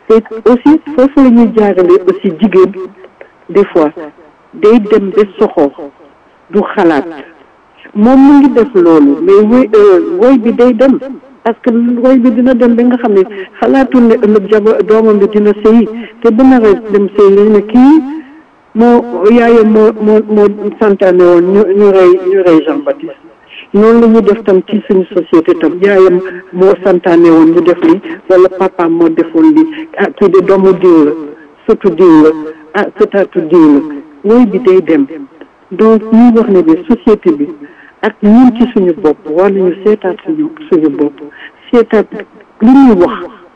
te aussi foofu la ñuy jaarale aussi jigéen des fois day dem ba soxor du xalaat moom mu ngi def loolu mais woy woy bi day dem parce que woy bi dina dem ba nga xam ne xalaatul ne ëllëg jaba doomam bi dina sëyi te bu naree dem sëyi lañ ne kii moo yaayam moo moo moo santaane woon ñu ñu rey ñu rey Jean Baptiste noonu la ñuy def tam ci suñu société tam yaayam moo santaane woon ñu def li wala papaam moo defoon li ah kii de doomu diw la surtout diw la ah sëtaatu diw la woy bi day dem donc ñuy wax ne bi société bi ak ñun ci suñu bopp war nañu seetaat suñu suñu bopp seetaat li ñuy wax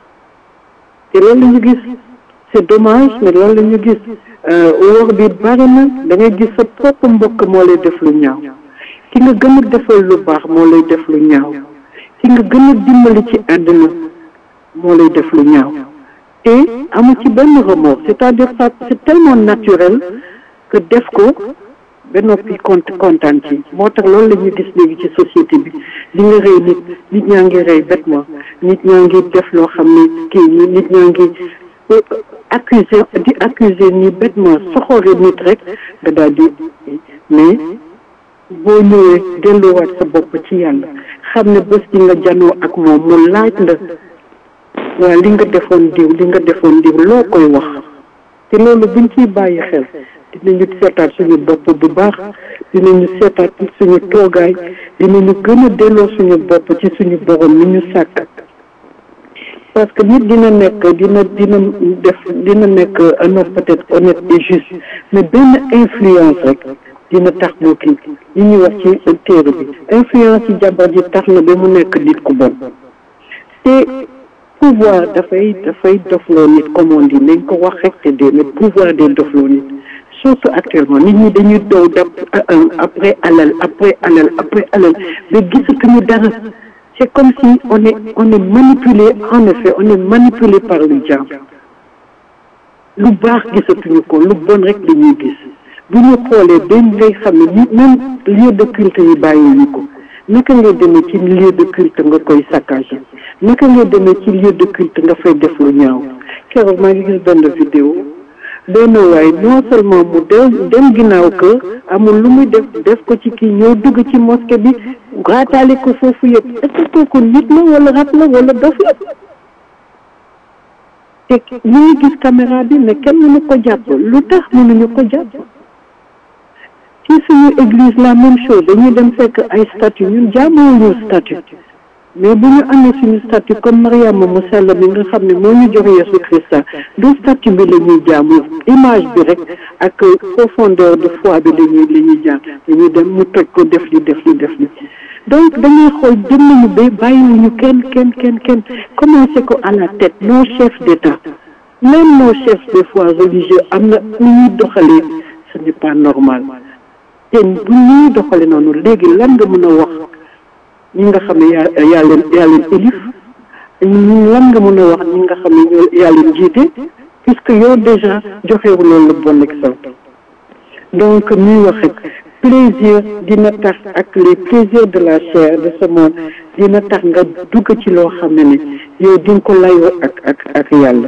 te loolu la ñu gis c'est dommage mais loolu la ñu gis wax bi bari na da ngay gis sa propre mbokk moo lay def lu ñaaw ki nga gën a defal lu baax moo lay def lu ñaaw ki nga gën a dimbali ci àdduna moo lay def lu ñaaw te amu ci benn remords c'est-à-dire ça c'est tellement naturel que def ko ba noppi kont kontaan ci moo tax loolu la ñuy gis léegi ci société bi li nga rey nit nit ñaa ngi rey bêtement nit ñaa ngi def loo xam ne kii ñi nit ñaa ngi accuser di accuser ni bêtement soxore nit rek nga daal di mais boo ñëwee delloowaat sa bopp ci yàlla xam ne bés di nga janoo ak moom mu laaj la waa li nga defoon diw li nga defoon diw loo koy wax te loolu buñ ciy bàyyi xel dinañu seetaat suñu bopp bu baax dinañu seetaat suñu toogaay dinañu gën a delloo suñu bopp ci suñu borom mi ñu sàkk parce que nit dina nekk dina dina def dina nekk un homme peut-être honnête et juste mais benn influence rek dina tax mu kii li ñuy wax ci téere bi influence ci jabar ji tax na ba mu nekk nit ku bon te pouvoir dafay dafay dofloo nit comme on dit nañ ko wax rek te dee mais pouvoir day dofloo nit surtout actuellement nit ñi dañuy dow dap après alal après alal après alal ba gisatuñu dara c'est comme si on est on est manipulé en effet on est manipulé par le diable lu baax gisatuñu ko lu bon rek dañuy gis bu ñu xoolee dañ ngay xam ne ni même lieu de culte yi bàyyiwuñu ko naka ngay demee ci lieu de culte nga koy saccagé naka ngay demee ci lieu de culte nga fay def lu ñaaw keroog maa ngi gis benn vidéo benn waay non seulement mu dem dem ginnaaw kër amul lu muy def def ko ci kii ñëw dugg ci mosquée bi raataale ko foofu yëpp est-ce que kooku nit la wala rat la wala dof la te ñu ngi gis caméra bi mais kenn mënu ko jàpp lu tax mënuñu ko jàpp ci suñu église la même chose dañuy dem fekk ay statue ñun jaamuwuñu statue mais bu ñu amee suñu statut comme Mariama mu sell mi nga xam ne moo ñu jox Yesu Christa du statut bi la ñuy jaamu image bi rek ak profondeur de foi bi la ñuy la ñuy jaam dañuy dem mu toj ko def li def li def li donc dañuy xool jëm nañu ba bàyyiwuñu kenn kenn kenn kenn commencé ko à la tête nos chefs d'État même nos chefs des fois religieux am na nu ñuy doxalee ce n'est pas normal te bu ñuy doxalee noonu léegi lan nga mën a wax ñi nga xam ne yaa yaa leen yaa leen élif lan nga mën a wax ñi nga xam ne ñoo yaa leen jiite puisque yow déjà joxewu loolu le bon exemple donc ñuy wax rek plaisir dina tax ak les plaisirs de la chair de ce monde dina tax nga dugg ci loo xam ne ne yow di nga ko layoo ak ak ak yàlla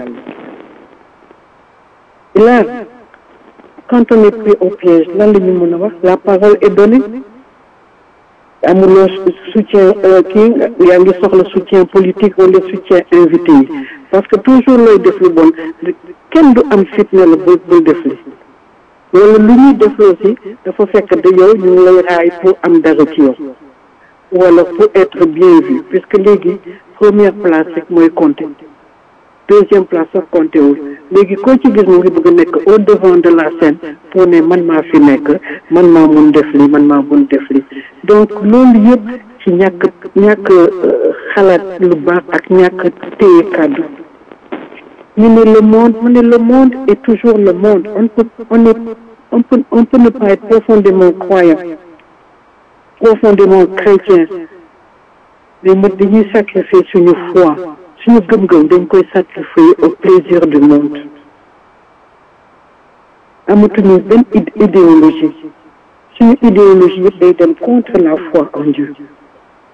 là quand on est pris au piège lan la ñu mën a wax la parole est donnée amuloo soutien kii yaa ngi soxla soutien politique wala soutien invité yi parce que toujours looy def lu bon kenn du am fitna la bul bul def li wala lu ñuy def aussi dafa fekk de yow ñu ngi lay raay pour am dara ci yow wala pour être bien vu puisque léegi première place rek mooy compter deuxième place sax compter wul léegi koo ci gis mu ngi bëgg a nekk au devant de la scène pour ne man maa fi nekk man maa mun def li man maa mun def li donc loolu yëpp ci ñàkk ñàkk xalaat lu baax ak ñàkk téye kàddu ñu ne le monde mu ne le monde est toujours le monde on peut on est on peut on peut ne pas être profondément croyant profondément chrétien mais mu dañuy sacrifier suñu foi suñu gëm-gëm dañ koy sacrifier au plaisir du monde amatuñu benn idéologie suñu idéologie yëpp day dem contre la foi en Dieu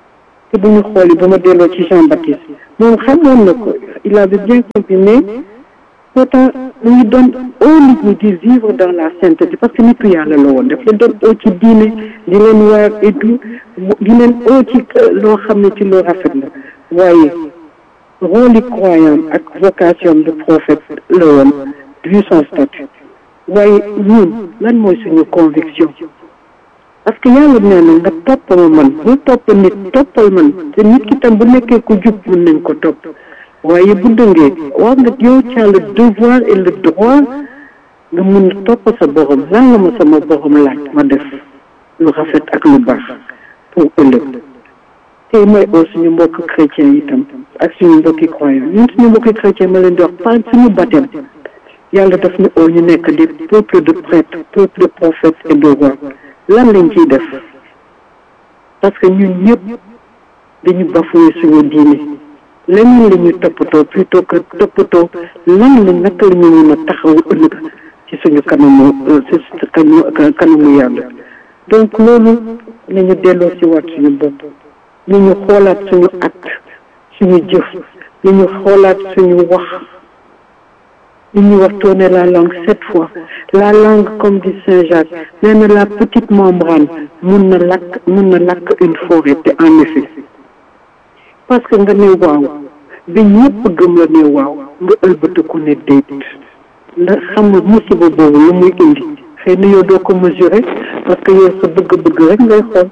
te bu ñu xoolee ba ma delloo ci Jean Baptiste moom xamoon na ko il avait bien compris mais pourtant mu ngi doon oo nit ñi di vivre dans la sainteté parce que nitu yàlla la woon daf leen doon oo ci diine di leen waar et tout di leen oo ci loo xam ne ci loo rafet la waaye rôle yi croyant ak vocation de prophète la woon vu son statut waaye ñun lan mooy suñu conviction parce que yàlla nee na nga topp ma man bu topp nit toppal man te nit ki tam bu nekkee ku jub mun nañ ko topp waaye bu dëngee war nga yow tu as le devoir et le droit nga mun a topp sa borom lan la ma sama borom laaj ma def lu rafet ak lu baax pour ëllëg tey mooy oo suñu mbokk chrétien itam ak suñu mbokki croyant ñun suñu mbokki chrétien ma leen di wax par suñu baptême yàlla daf ñu oo ñu nekk des peuples de prêtres peuples de prophètes et de rois lan lañ ciy def parce que ñun ñëpp dañu bafoué suñu diine leneen la ñuy toppatoo plutôt que toppatoo lan la naka la ñu mën a taxaw ëllëg ci suñu kanamu ci kanamu yàlla donc loolu nañu delloo si waat suñu bopp ni ñu xoolaat suñu acte suñu jëf ni ñu xoolaat suñu wax li ñuy wax tourner la langue sept fois la langue comme dit Saint Jacques nee na la petite membrane mun na lakk mun na lakk une forêt te en effet parce que nga ne waaw bi ñëpp gëm la ne waaw nga ëlbatiku ne déet ndax xamul musiba boobu lu muy indi xëy na yow doo ko mesurer parce que yow sa bëgg-bëgg rek ngay xool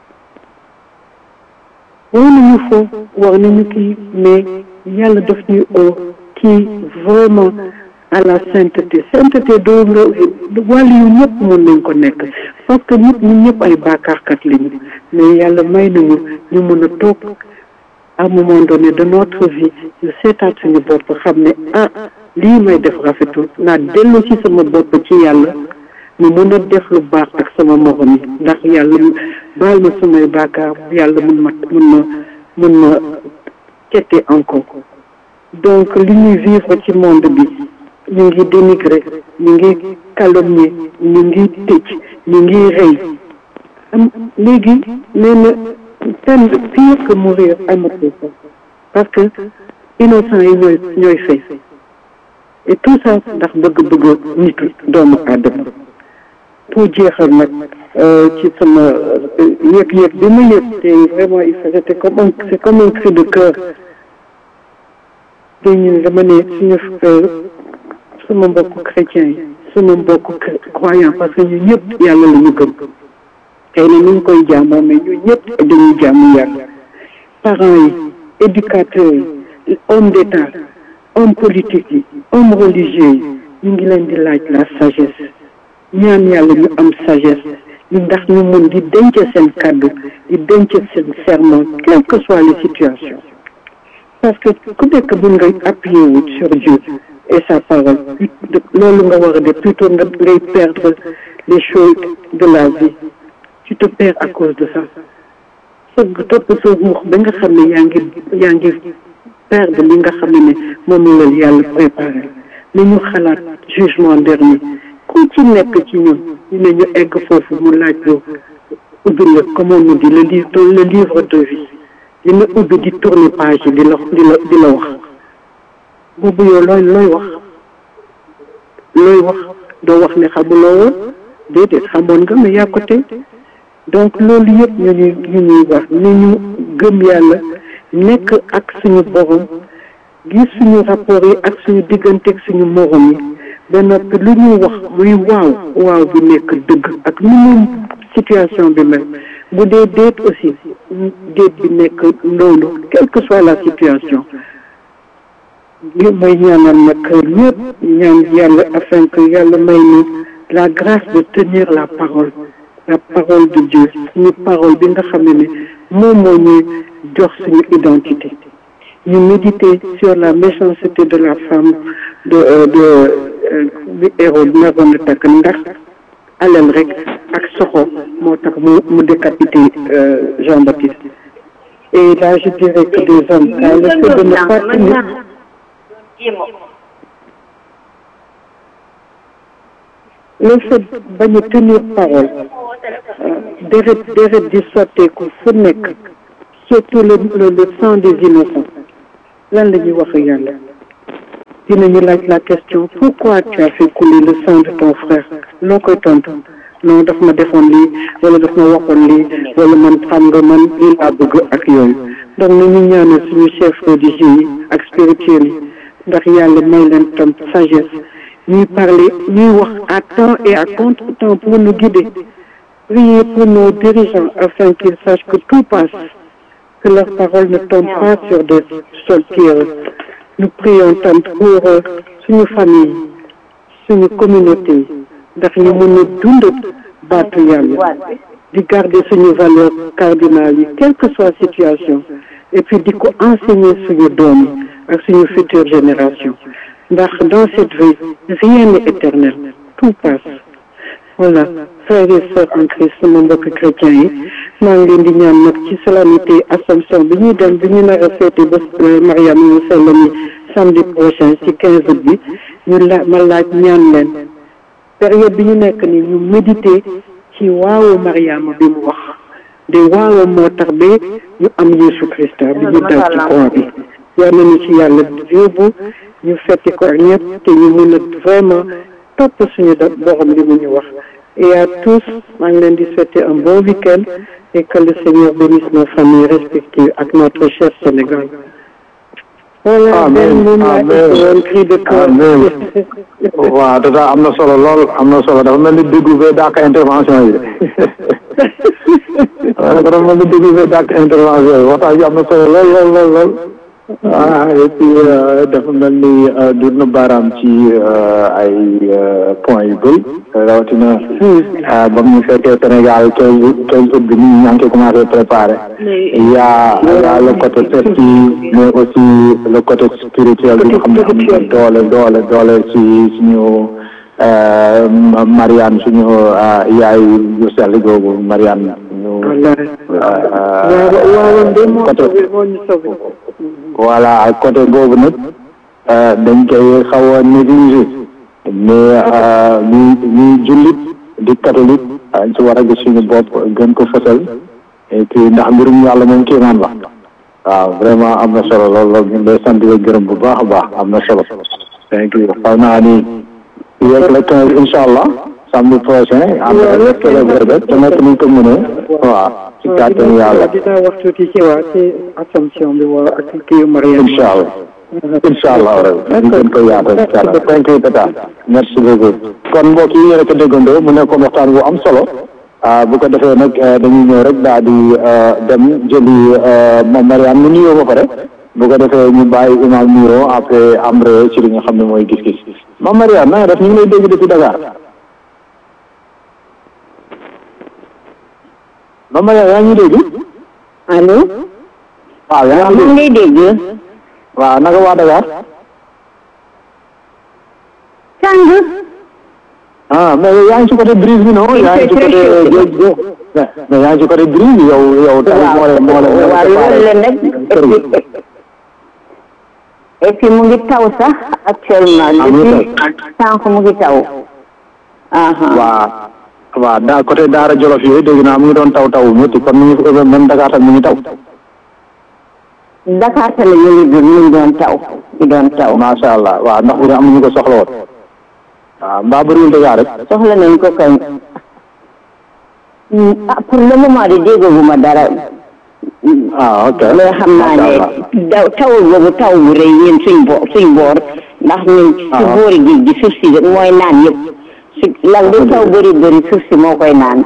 war nañu foo war nañu kii mais yàlla daf ñuy oo kii vraiment à la sainteté sainteté doo nga wàll yu ñëpp mën nañ ko nekk parce que nit ñi ñëpp ay bàkkaarkat lañu mais yàlla may nañu ñu mën a toog à un moment donné de notre vie ñu seetaat suñu bopp xam ne ah lii may def rafetul naa dellu ci sama bopp ci yàlla mu mën a def lu baax ak sama morom yi ndax yàlla baal ma samay bàkkaar yàlla mun ma mun ma mun ma tette encore donc li ñuy vivre ci monde bi ñu ngi dénigrer ñu ngi calomnier ñu ngi tëj ñu ngi rey am léegi nee na peine pire que mourir amatul ko parce que innocent yi ñooy ñooy fay et tout ça ndax bëgg-bëgg nitu doomu aadama pour jeexal nag ci sama yëg-yëg bi ma yëg te vraiment il faut c'était comme un c'est comme un cri de cœur dañu dama ne suñu sama mbokku chrétien yi sama mbokku croyant parce que ñu ñëpp yàlla la ñu gëm xëy na ñu ngi koy jaamoo mais ñu ñëpp dañuy jaamu yàlla parents yi éducateurs yi homme d'état homme politique yi homme religieux yi ñu ngi leen di laaj la sagesse ñaan yàlla ñu am sagesse ñu ndax ñu mun di denc seen kàddu di denc seen serment quelle que soit les situations parce que ku nekk mun ngay appuyer wu sur Dieu et sa parole loolu nga war a def plutôt nga ngay perdre les choses de la vie tu te perds à cause de ça sëgg topp sa ruux ba nga xam ne yaa ngi yaa ngi perdre li nga xam ne moom la yàlla préparé ni ñu xalaat jugement dernier ku ci nekk ci ñun ñu ne ñu egg foofu mu laaj lu ubbi la comme on nous dit le livre le livre de vie dina ubbi di tourner page yi di la di la di la wax boobu yow looy looy wax looy wax doo wax ne xamuloo woon déedéet xamoon nga mais yaa ko tey donc loolu yëpp ñu ñuy ñu ñuy wax ni ñu gëm yàlla nekk ak suñu borom gis suñu rapport yi ak suñu diggante ak suñu morom yi ba noppi lu ñuy wax muy waaw waaw bi nekk dëgg ak nu mu situation bi mel bu dee déet aussi déet bi nekk loolu quelle que soit la situation li mooy ñaanal nag ñëpp ñaan yàlla afin que yàlla may ni la grâce de tenir la parole la parole de Dieu suñu parole bi nga xam ne ne moom moo ñuy jox suñu identité ñu méditer sur la méchanceté de la femme de de bi Hérode naroon na takk ndax alal rek ak soxo moo tax mu mu décapité Jean-Baptiste et là je dirais que des hommes car le fait de ne pas tenir le fait bañ a tenir parole deret deret di sotteeku fu nekk surtout le le sang des innocents lan la ñuy wax yàlla dinañu laaj la question pourquoi tu as fait couler le sang de ton frère loo koy tontu non daf ma defoon lii wala daf ma waxoon lii wala man xam nga man lii laa bëgg ak yooyu donc nañu ñaanal suñu chef religieux yi ak spirituel yi ndax yàlla may leen tam sagesse ñuy parler ñuy wax à temps et à contre-temps pour nous guider priez pour nos dirigeants afin qu'ils sachent que tout passe que leurs paroles ne tombent pas sur des sols pierreux nous prions tam pour suñu famille suñu communauté ndax ñu mën a dund baatu yàlla di garder suñu valeur cardinale yi quelle que soit situation et puis di ko enseigner suñu doom yi ak suñu future génération ndax dans cette vie rien n'est éternel tout passe voilà frères et sœurs en Christ sama mbokk chrétiens yi maa ngi leen di ñaan nag ci solennité Assomption bi ñuy dem bi ñu nar a féete ba Mariam mu sell mi samedi prochain ci quinze août bi ñu la ma laaj ñaan leen période bi ñu nekk ni ñu méditer ci waawu Mariama bi mu wax de waawu moo tax ba ñu am Yeesu Christa bi ñu dal ci croix bi yal nañu ci yàlla yóbbu ñu fetti ko ak ñëpp te ñu mën a vraiment topp suñu borom li mu ñu wax et à tous maa ngi leen di souhaiter un bon week-end et que le Seigneur bénisse nos familles respectives ak notre cher Sénégal. voilà benn moom laa woon cri de cœur. waaw dada am na solo lool am na solo dafa mel ni déglu ba dàq intervention yi dafa mel ni déglu ba dàq intervention yi waxtaan bi am na solo lool lool lool lool ah et puis dafa mel ni dur na baaraam ci ay points yu bëri rawatina ba mu fekkee Sénégal quinze quinze août bi nii ñaa ngi koy commencé préparé il y a il y a le côté festif mais aussi le côté spirituel bi nga xam ne am na doole doole doole ci suñu Mariane suñu yaay yu sell googu Mariane ñu côté voilà côté boobu nag dañ koy xaw a négligé mais ñuy ñuy jullit di catholique ci war a gis suñu bopp gën ko fësal et puis ndax mbirum yàlla moom kéemaan la waaw vraiment am na solo lool lool ñu ngi lay sant di gërëm bu baax a baax am na solo thank you xaw naa ni yegg la quinze incha allah samedi prochain am na célébrer te nekk ni ko mënee waaw ci kàttanu yàlla dinaa wax tuuti ci waa ci Assomption bi waa ak kii Mariam incha allah incha allah rek ñu gën ko yaatal incha allah thank you tata merci beaucoup kon mbokk yi yéen a ko déggandoo mu nekkoon waxtaan bu am solo bu ko defee nag dañuy ñëw rek daal di dem jëli moom Mariam mu nuyoo ba pare bu ko defee ñu bàyyi imam Miro après amre ci li nga xam ne mooy gis-gis moom Mariam na nga def ñu ngi lay dégg depuis Dakar moom Mariam yaa ngi dégg allo waaw yaa ngi maa ngi lay dégg waaw naka waa Dakar sàng ah mais yaa ngi ci côté brise bi non yaa ngi ci côté géej gi mais yaa ngi ci côté brise bi yow yow tamit moo leen moo leen waaw loolu la nag et puis mu ngi taw sax actuellement depuis sànq mu ngi taw waaw waaw daa côté Daara Jolof yooyu dégg naa mu ngi doon taw taw métti kon mu ngi même Dakar tam mu ngi taw Dakar tamit mu ngi mu ngi doon taw mu doon taw macha allah waaw ndax bu dee amuñu ko soxla woon waaw mbaa bëriwul Dakar rek soxla nañ ko kañ ah pour le moment de déggaguma dara ah ok mais xam naa ne daw tawul boobu taw bu rëy yéen suñ bo suñ boor ndax ñun si boori géej gi suuf si mooy naan yëpp su lan lu taw bëri bëri suuf si moo koy naan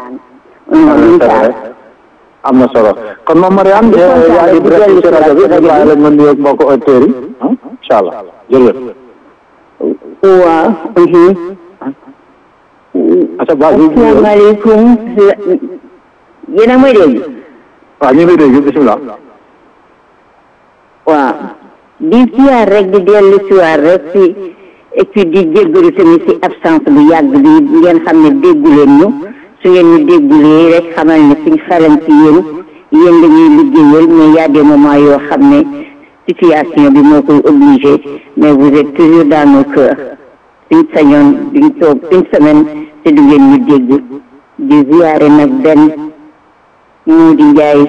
am na solo kon moom Mariane yaa ngi direct ci rajo bi ñu bàyyi la nga nuyoog mbokk auditeurs yi incha allah jërëjëf waaw asalaamaaleykum yéen a may dégg waaw ñu ngi lay dégg bisimilah waaw di siyaar rek di dellu siwaar rek ci et puis di jéggalu tamit ci absence bu yàgg bi ngeen xam ne déggu leen ñu su ngeen ñu déggulee rek xamal ne suñ xalam ci yéen yéen dañuy liggéeyal mais y a des moments yoo xam ne situation bi moo koy obligé mais vous êtes toujours dans nos cœurs suñ sañoon duñ toog une semaine te du ngeen ñu dégg di ziyaare nag benn moo di njaay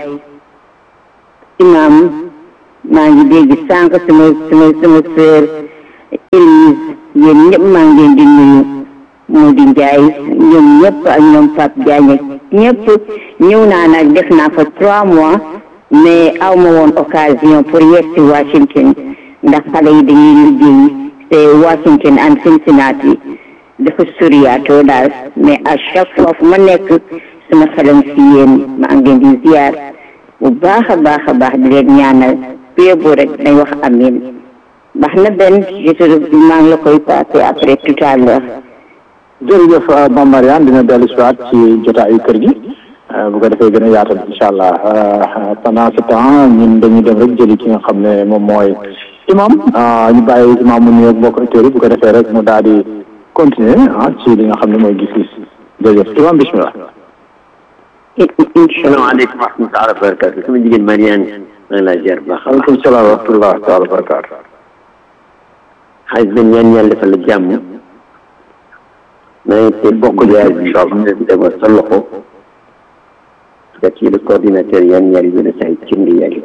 imam maa ngi dégg sànq sama sama sama sœur Lise yéen ñëpp maa ngi leen di nuyu Modou Ndiaye ñoom ñëpp ak ñoom Pape Diagne ak ñëpp ñëw naa nag def naa fa trois mois mais aw ma woon occasion pour yegg si Washington ndax xale yi dañuy liggéey te Washington and Cincinnati dafa soriyaatoo daal mais à chaque fois fu ma nekk sama xelam si yéen maa ngi leen di ziar bu baax a baax a baax di leen ñaanal pie bu rek dañ wax amin baax na benn je te maa ngi la koy passé après tout à l'heure jërëjëf Mame Mariane dina dellu si waat ci jotaayu kër gi bu ko defee gën a yaatal incha allah pendant ce temps ñun dañuy dem rek jëli ki nga xam ne moom mooy imam ñu bàyyi imam mu nuyoog mbokk auditeurs yi bu ko defee rek mu daal di continuer ah ci li nga xam ne mooy gis-gis jërëjëf imam bismillah salaamaaleykum wa rahmatulah wa barakatu sama jigéen Mariane maa ngi laa ziar bu baax a baax aleykum salaam wa rahmatulah taala wa barakatu xaalis ben ñaan yàlla defal la jàmm maa ngi te bokk ziar bi ñu demal sa loxo da ci le coordinateur yan ñaari yéen a say cindi yàgg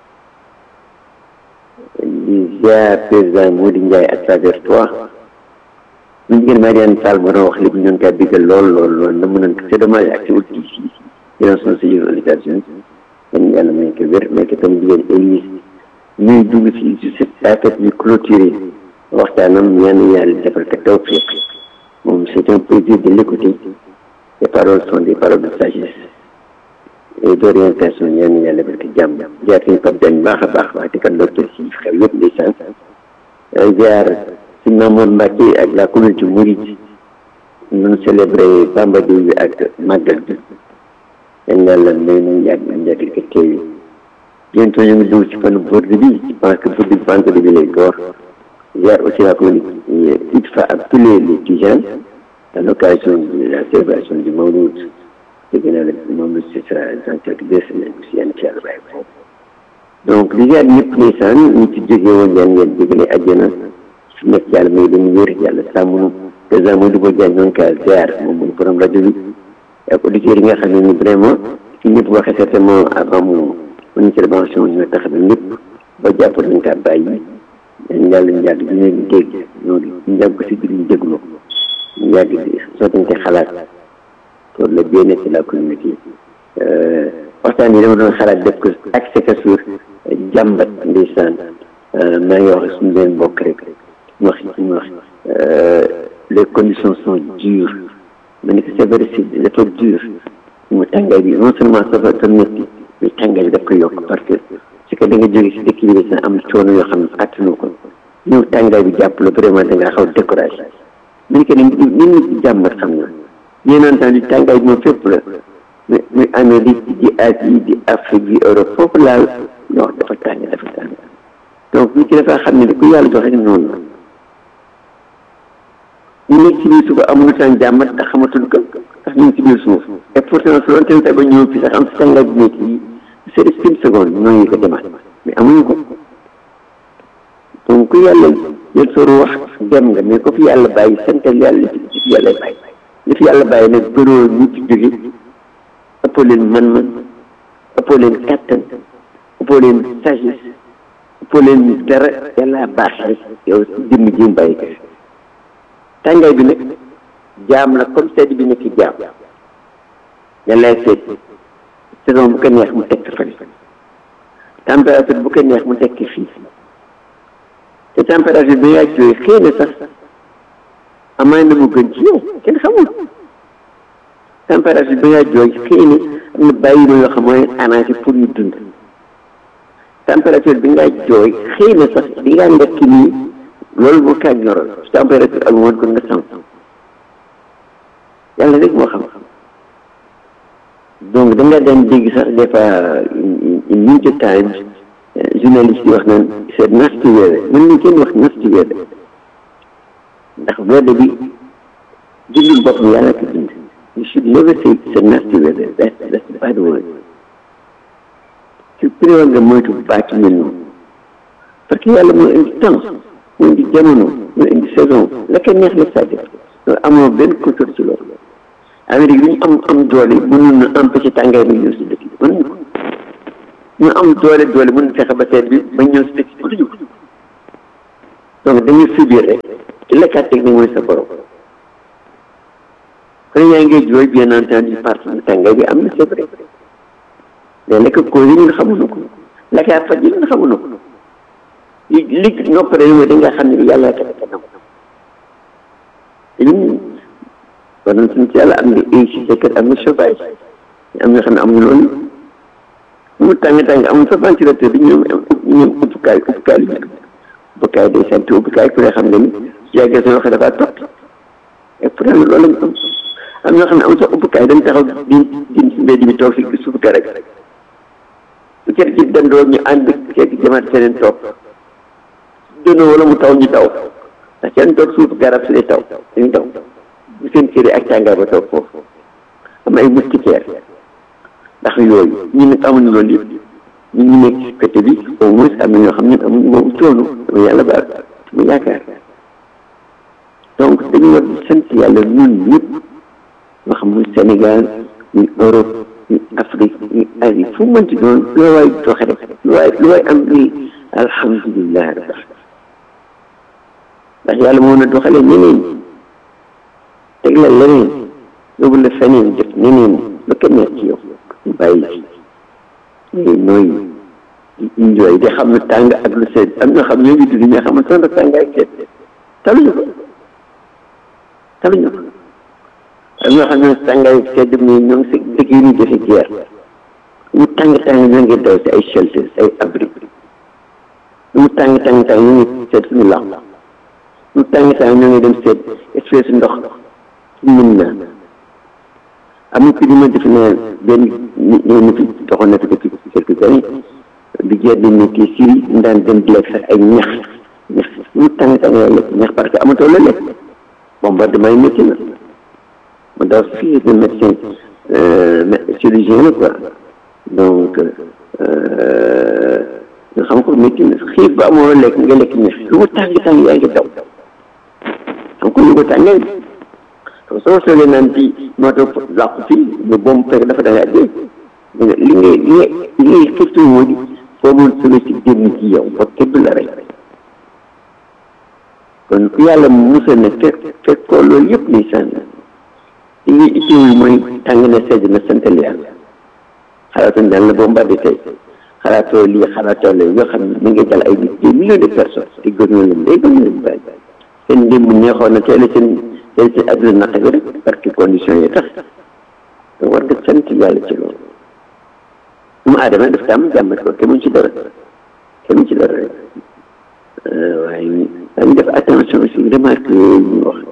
di ziar président Mody Ndiaye à travers toi ñu jigéen Mariane Sall moo doon wax léegi ñu ngi koy biggal lool lool lool na mën a c'est dommage ak si wut fii yéen son séjour aux États-Unis dañ yàlla may ko wér may ko tam jigéen Élise ñuy dugg si si cette affaire ñu clôturer waxtaanam ñaan yàlla defal ko tawfiq moom c'est un plaisir de l'écouter les paroles sont des paroles de sagesse et d'orientation ñaan yàlla defal ko jàmm jaar suñu Pape Diagne baax a baax wax di kat docteur si xew yëpp ndeysaan jaar suñu Mamour Mbacke ak la communauté mouride ñu célébrer Bamba Day bi ak màggal bi yan yàlla may nañ yàgg nañ yàgg ko teewi bientôt ñu ngi dugg ci fan borde bi je pense que borde bi vendredi bi lay door ziar aussi la communauté ITFA ak tous les les Tijanes à l'occasion de la célébration du Mawlud dégg naa la Mawlud ce sera dans quelques deux semaines aussi yan ci yàlla bàyyi foofu donc li ziar ñëpp ndeysaan ñu ci jógee woon yan ngeen jógale àjjana su nekk yàlla may leen wér yàlla sàmm nu président Modou Bo Diagne ñoo ngi koy ziar moom mooy borom rajo bi ak auditeurs yi nga xam ne ni vraiment ci ñëpp waxee certainement avant mu mu intervention ñoo tax na ñëpp ba jàpp nañ kaa bàyyi dañ yàlla ñu yàgg di leen dégg ñooñu ñu yàgg ko si biir ñu dégloo ñu yàgg di sottante xalaat pour le bien-être de la communauté waxtaan yi dama doon xalaat def ko accès que sur jàmbat ndeysaan maa ngi wax suñu leen bokk rek ñu wax ñu wax les conditions sont dures ma ne ko c'est vrai c'est dafa dur mu tàngaay bi non seulement ça va métti mais tàngaay bi daf ko yokk parce que c'est que da nga jóge si dëkk bi am coono yoo xam ne attanu ko ñëw tàngaay bi jàpp la vraiment da ngaa xaw découragé ma ne ko ne nit ñi jàmbat xam na bien entendu tàngaay bi moom fépp la mais muy Amérique di Asie di Afrique di Europe foofu laal non dafa tàng dafa tàng donc nit ki dafa xam ne ku yàlla joxe noonu la ñu nekk ci biir suuf amul temps jàmbat ndax xamatul ko ndax ñu ngi ci biir suuf et pourtant su doon teel ba ñëw fi sax am si tàngaay bi nekk yi c'est une seconde ñoo ngi ko demaat mais amuñu ko donc ku yàlla jël sooru wax dem nga mais ko fi yàlla bàyyi santal yàlla li fi yàlla bàyyi li fi yàlla bàyyi nag bëroo ñu ci jóge ëppoo leen man-man ëppoo leen kattan ëppoo leen sagesse ëppoo leen dara yàlla baax rek yow si jëmm ji mu bàyyi ko tàngaay bi nag jaam la comme sedd bi nekk jaam yàllaay seet saison bu ko neex mu tekk fële température bu ko neex mu tekk fii te température bi nga jooy xëy na sax amaay na mu gën ci yow kenn xamul température bi nga jooy xëy na am na bàyyi ma yoo xam mooy arrangé pour ñu dund température bi nga jooy xëy na sax di nga ndekki nii loolu moo kaa ñoral température ak woon ko nga sam yàlla rek moo xam donc da nga daan dégg sax des fois in New York Times journaliste yi wax naan c'est nasty weather man ni kenn wax nasty weather ndax weather bi jullit boppam yàlla ko bind you should never say it's a nasty weather that's that's a bad word ci préwa nga moytu baati mel noonu parce que yàlla moo indi temps moo indi jamono moo indi saison la ko neex la sàddi loolu amoo benn contrôle ci loolu Amérique bi ñu am am doole mënoon na empêcher tàngaay bi ñëw si dëkk bi mënuñu ko ñu am doole doole mën na fexe ba seet bi ba ñëw si dëkk bi mënuñu ko donc dañuy subir rek ki lekkaat teg nag mooy sa borom kon yaa ngi jooy bien entendu parce que tàngaay bi am na c'est vrai mais lekk ko yi ñun xamuñu ko lekkaat faj yi ñun xamuñu ko li li noppare mooy da nga xam ne yàlla ka kanam te ñun war nañ suñ ci yàlla am nga ay si sa kër am nga chauffage am nga xam ne amuñu loolu mu tàng tàng amul sa ventilateur bi ñoom ñoom uppukaay uppukaay li ñu uppukaay day sant uppukaay ku ne xam nga ni su yàggee sa loxo dafa topp et pourtant loolu lañ am am ñoo xam ne am sa uppukaay dañ taxaw di di si mbedd bi toog si suuf ka rek su kër ci dandoo ñu ànd kekk jamaat seneen toog dono wala mu taw ñu daw ndax seen toog suuf garab si lay taw dañu daw bu seen kër yi ak tàngaay ba toog foofu am ay moustiquaire ndax yooyu ñu ne amuñu loolu yëpp ñu ñu nekk ci côté bi au moins am na ñoo xam ne amuñu boobu coono dama yàlla baal mu yaakaar donc dañu war di sant yàlla ñun ñëpp ñoo xam muy Sénégal muy Europe muy Afrique muy Asie fu mu mënti doon lu waay doxe rek lu waay lu waay am ni alhamdulilah rabbil ndax yàlla moo na doxalee ñeneen teg la leneen yóbbu la feneen def ñeneen ba kenn nekk ci yow ñu bàyyi ngay nooy di enjoy di xam ne tàng ak lu sedd am ñoo xam ñoo ngi dund mais xam ne sonn tàng ak sedd taluñu ko taluñu ko am ñoo xam ne tàngaay ak sedd mais ñoo ngi si dëkk yi ñu defe guerre mu tàng tàng ñoo ngi daw si ay shelter ay abri mu tàng tàng tàng ñoo ngi seet suñu lax mu tàng tàng ñoo ngi dem seet espèce ndox mën na am na ku ñu ma def ne benn nit ñi fi doxoon na fi depuis quelques années bi jeex di ne kii Syrie mu daan dem di lekk sax ay ñax ñax mu tàng tàng yaa lekk ñax parce que amatoo la lekk bombardement yi métti na mu daw fii de médecin chirurgien la quoi donc nga xam ko métti na xiif ba amoo lekk nga lekk ñax lu mu tàng tàng yaa ngi daw xam ko lu ko tàngee soo soolee naan ci moo tax làqu fii mais boobu fekk dafa da ngaa dee li ngay li ngay li ngay xëccu moo di foo mun solo si génn ci yow ba kenn du la rey kon ku yàlla musal ne fekk fekk ko loolu yëpp ni sànn li ngay itteewul mooy tàng na sedd na santal yàlla xalaatoon daan la bombardé tey xalaatoo lii xalaatoo la yoo xam ne mi ngi dal ay nit des millions de personnes te gën na leen day gën na leen bàyyi seen démb neexoon na tey la seen tey seen adduna naq bi rek parce que conditions yi tax te war nga sant yàlla ci loolu mu aadama daf ko am jàmbat ko kenn mu ci dara kenn mu ci dara rek waaye dañu def attention aussi remarque yooyu ñu wax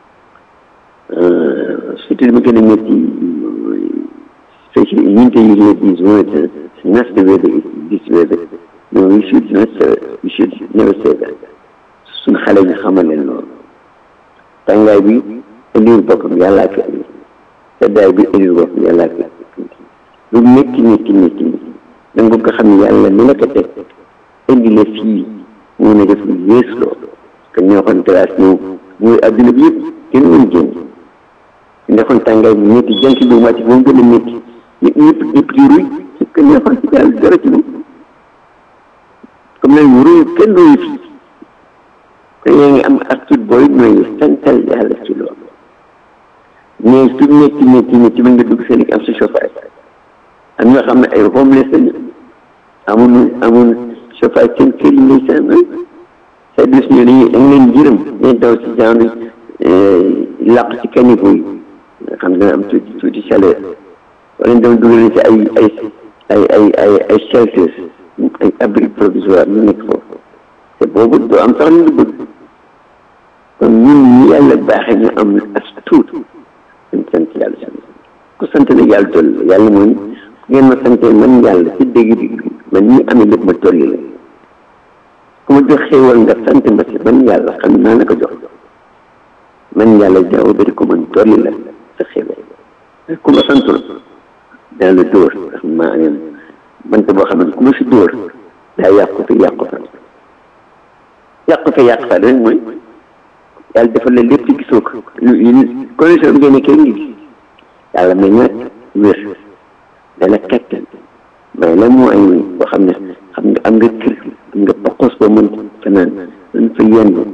surtout li ma gën a métti especially unite yi les these words not the way they this way no we should not we should never say that suñ xale ñu xamal leen loolu tàngaay bi indiwul boppam yàllaa ko indi seddaay bi indiwul boppam yàllaa ko indi lu métti métti métti métti da nga ko xam ne yàlla ni la ko teg indi la fii mu ne def lu yées loolu que ñoo xoon glace ñëw mooy adduna bi yëpp kenn mën génn su nekkoon tàngaay bi métti jant bi wàcc moom gën a métti ñëpp ñëpp ñëpp di ruy su ko neexoon ci yàlla dara ci moom comme nag ruy kenn ruy fii kon yaa ngi am attitude booy mooy santal yàlla ci loolu mais su métti métti métti mën nga dugg seen am sa chauffage am ñoo xam ne ay homeless lañu amuñu amuñu chauffage seen kër yi ngay seen sa dus ñu dañuy da nga leen jërëm dañ daw si genre làq ci caniveau yi nga xam ne am tuuti tuuti chaleur wala ñu dem dugal ci ay ay ay ay ay ay shelters ay abri provisoire ñu nekk foofu te boobu doo am sax lu ñu bëgg kon ñun ñi yàlla baaxee ñu am as tuut dañ sant yàlla sant ku sant la yàlla toll la yàlla mooy ngeen ma santee man yàlla ci dégg bi man ñi amee lépp ma tolli la ku ma jox xéewal nga sant ma si man yàlla xam naa la ko jox man yàlla jaaw bari ko man tolli la sa xéewal ku ma santul dana la dóor ndax maa ngeen bant boo xam ne ku ma si dóor daa yàqu fi yàqu fa yàqu fi yàqu fa rek mooy yàlla defal la lépp ci gisoo ko condition bi ngeen nekkee ngi gis yàlla may ñaat wér dala kattan may la moo ay boo xam ne xam nga am nga kër am nga paqos boo mën fanaan mën fa yendu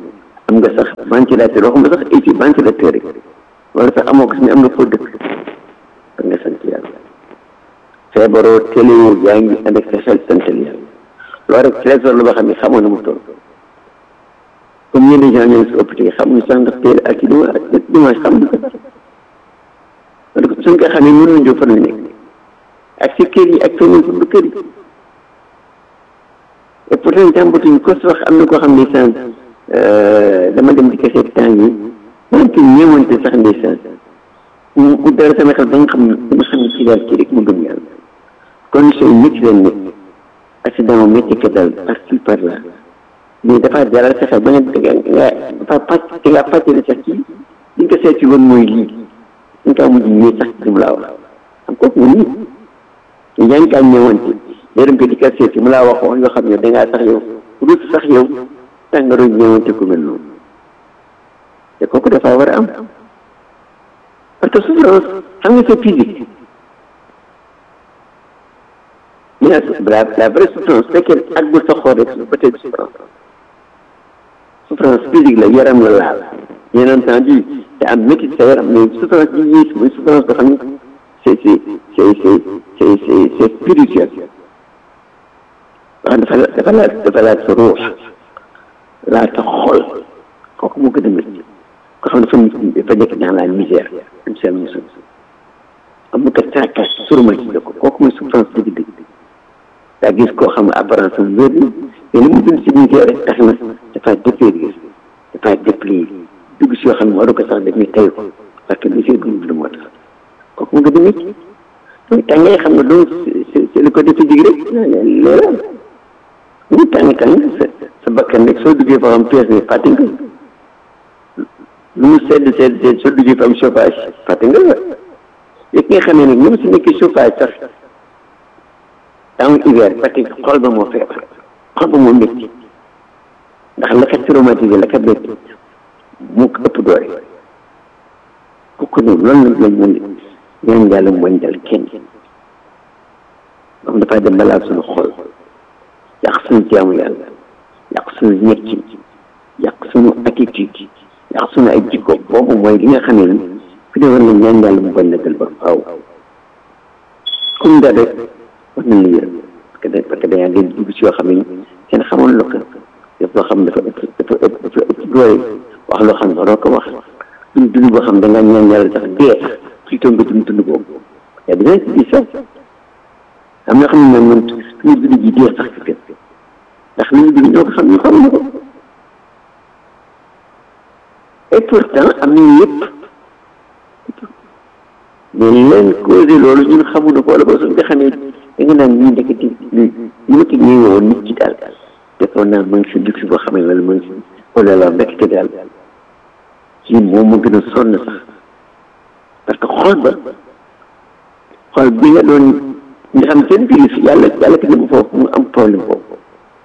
am nga sax ventilateur waxuma sax éci ventilateur rek wala sax amoo ko si ne am nga foo dëkk da nga sant yàlla feebaroo téléwoo yaa ngi ànd ak sa xel santal yàlla loolu rek trésor la boo xam ne xamoon na mu toll comme ñenn gens ñoo ngi si hôpital yi xamuñu sax ndax teel ak ci dimanche ak dimanche xamuñu ko parce que suñ ko xamee mënuñu jóg fan la nekk ak si kër yi ak feneen fu du kër yi et pourtant jàmbatuñ ko si wax am na koo xam ne sànq dama dem di ko seet temps yi wante ñëwante sax ndeysaan mu mu dara sama xel ba nga xam ne dama xam ne ci daal kii rek mu gëm yàlla condition yi métti leen nekk accident mu métti ko dal par ci par là mais dafa dalal sa xel ba nga nga dafa pàcc te nga pàccale sax kii li nga ko seet ci woon mooy lii ñu kaa mujj ñëw sax ci mu laa wax am kooku nga nii te yaa ngi kaa ñëwante léeram ko di ko seet mu laa wax wax yoo xam ne dangaa sax yow rus sax yow tàngaru ñëwante ku mel noonu te kooku dafa war a am parce que souffrance xam nga c'est physique mais la la vraie souffrance fekkee àggul sa xool rek peut-être souffrance souffrance physique la yaram la laal bien entendu te am métti sa yaram mais souffrance bi yées mooy souffrance boo xam ne c'est c'est c'est c'est c'est c'est c'est spirituel wax dafa dafa laal dafa laal sa ruux laal sa xol kooku moo gën a métti ko xam ne dafa dafa nekk dans la misère am seen musul am na ko caakaas surmati la ko kooku mooy souffrance dëgg-dëgg daa gis koo xam ne apparence am wér na mais li mu dund si misère rek tax na dafa dépérir dafa déplier dugg si yoo xam ne waru ko sax def ñu tey ko parce que misère bi mu dund moo tax kooku moo gën a métti donc tàngaay xam nga donc c'est le côté physique rek leeral ñu tàng tàng sa sa bakkan rek soo duggee fa xam pièce ne fàtte nga lu mu sedd sedd sedd soo duggee fa am chauffage fàtte nga la yëg nga xamee nag même su nekkee chauffage sax temps hiver parce que xol ba moo feebar xol ba moo métti ndax la ko traumatisé la ko métti mu ko ëpp doole kooku noonu loolu lañ mën ñaan yàlla mooñ dal kenn moom dafay dem balaa suñu xol yàq suñu jaamu yàlla yàq suñu nekkin yàq suñu attitude yàq suñu ay jikko boobu mooy li nga xam ne fi de war na ñaan yàlla mu bañ na dal ba faaw comme da rek war nañ la yërëm parce que parce que dañaa ngeen dugg si yoo xam ne kenn xamoon la ko def loo xam ne dafa ëpp dafa ëpp dafa ëpp doole wax loo xam ne waroo ko wax dund dund boo xam ne da ngaa ñaan yàlla sax dee sax plutôt nga dund dund boobu yaa dina si gis sax am na xam ne moom man suñu dund ji dee sax si kër ndax li ñu dund ñoo ko xam ñu xamuñu ko et pourtant am nañu yëpp mais leen causé loolu ñun xamuñu ko wala ba suñ ko xamee da nga naan ñii ndeketi li li ma ci ñëwee woon nit ci daal defoon naa ma ngi si luxe boo xam ne wala ma ngi si wala la ndekete daal kii moom ma gën a sonn sax parce que xol ba xol bi nga doon nga xam seen biir si yàlla yàlla ki ne foofu mu am problème boobu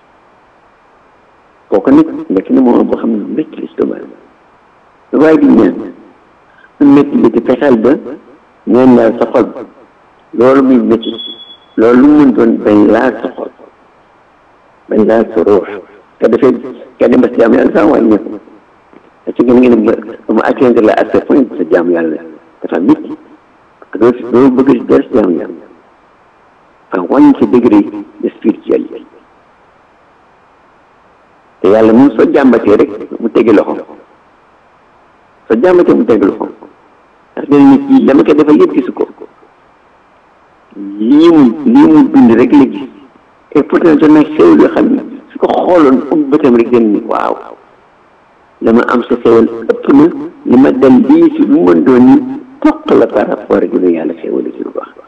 kooku nag nekk na moom boo xam ne métti l'estomac la waaye di ñaan su métti bi di fexeel ba ñaan laal sa xol loolu muy métti loolu lu mu mën doon bañ laal sa xol bañ laal sa ruux te dafay ka dem ba si jaamu yàlla sax wàññeeku parce que ngeen ngeen ba mu atteindre la à ce point sa jaamu yàlla dafa métti parce que doo si doo bëgg si dara si jaamu yàlla enfin wàññi sa degré de spiritualité te yàlla moom soo jàmbatee rek mu tegi loxo soo jàmbatee mu tegi loxo ndax dina nit yi dama koy defal yëpp gisu ko lii mu lii mu dund rek la gis et pourtant doon na xéwal yoo xam ne su ko xooloon um bëtam rek dem ni waaw dama am sa xéwal ëpp na li ma dal lii si lu mën doon ni toq la par rapport ak lu yàlla xéwal ci lu baax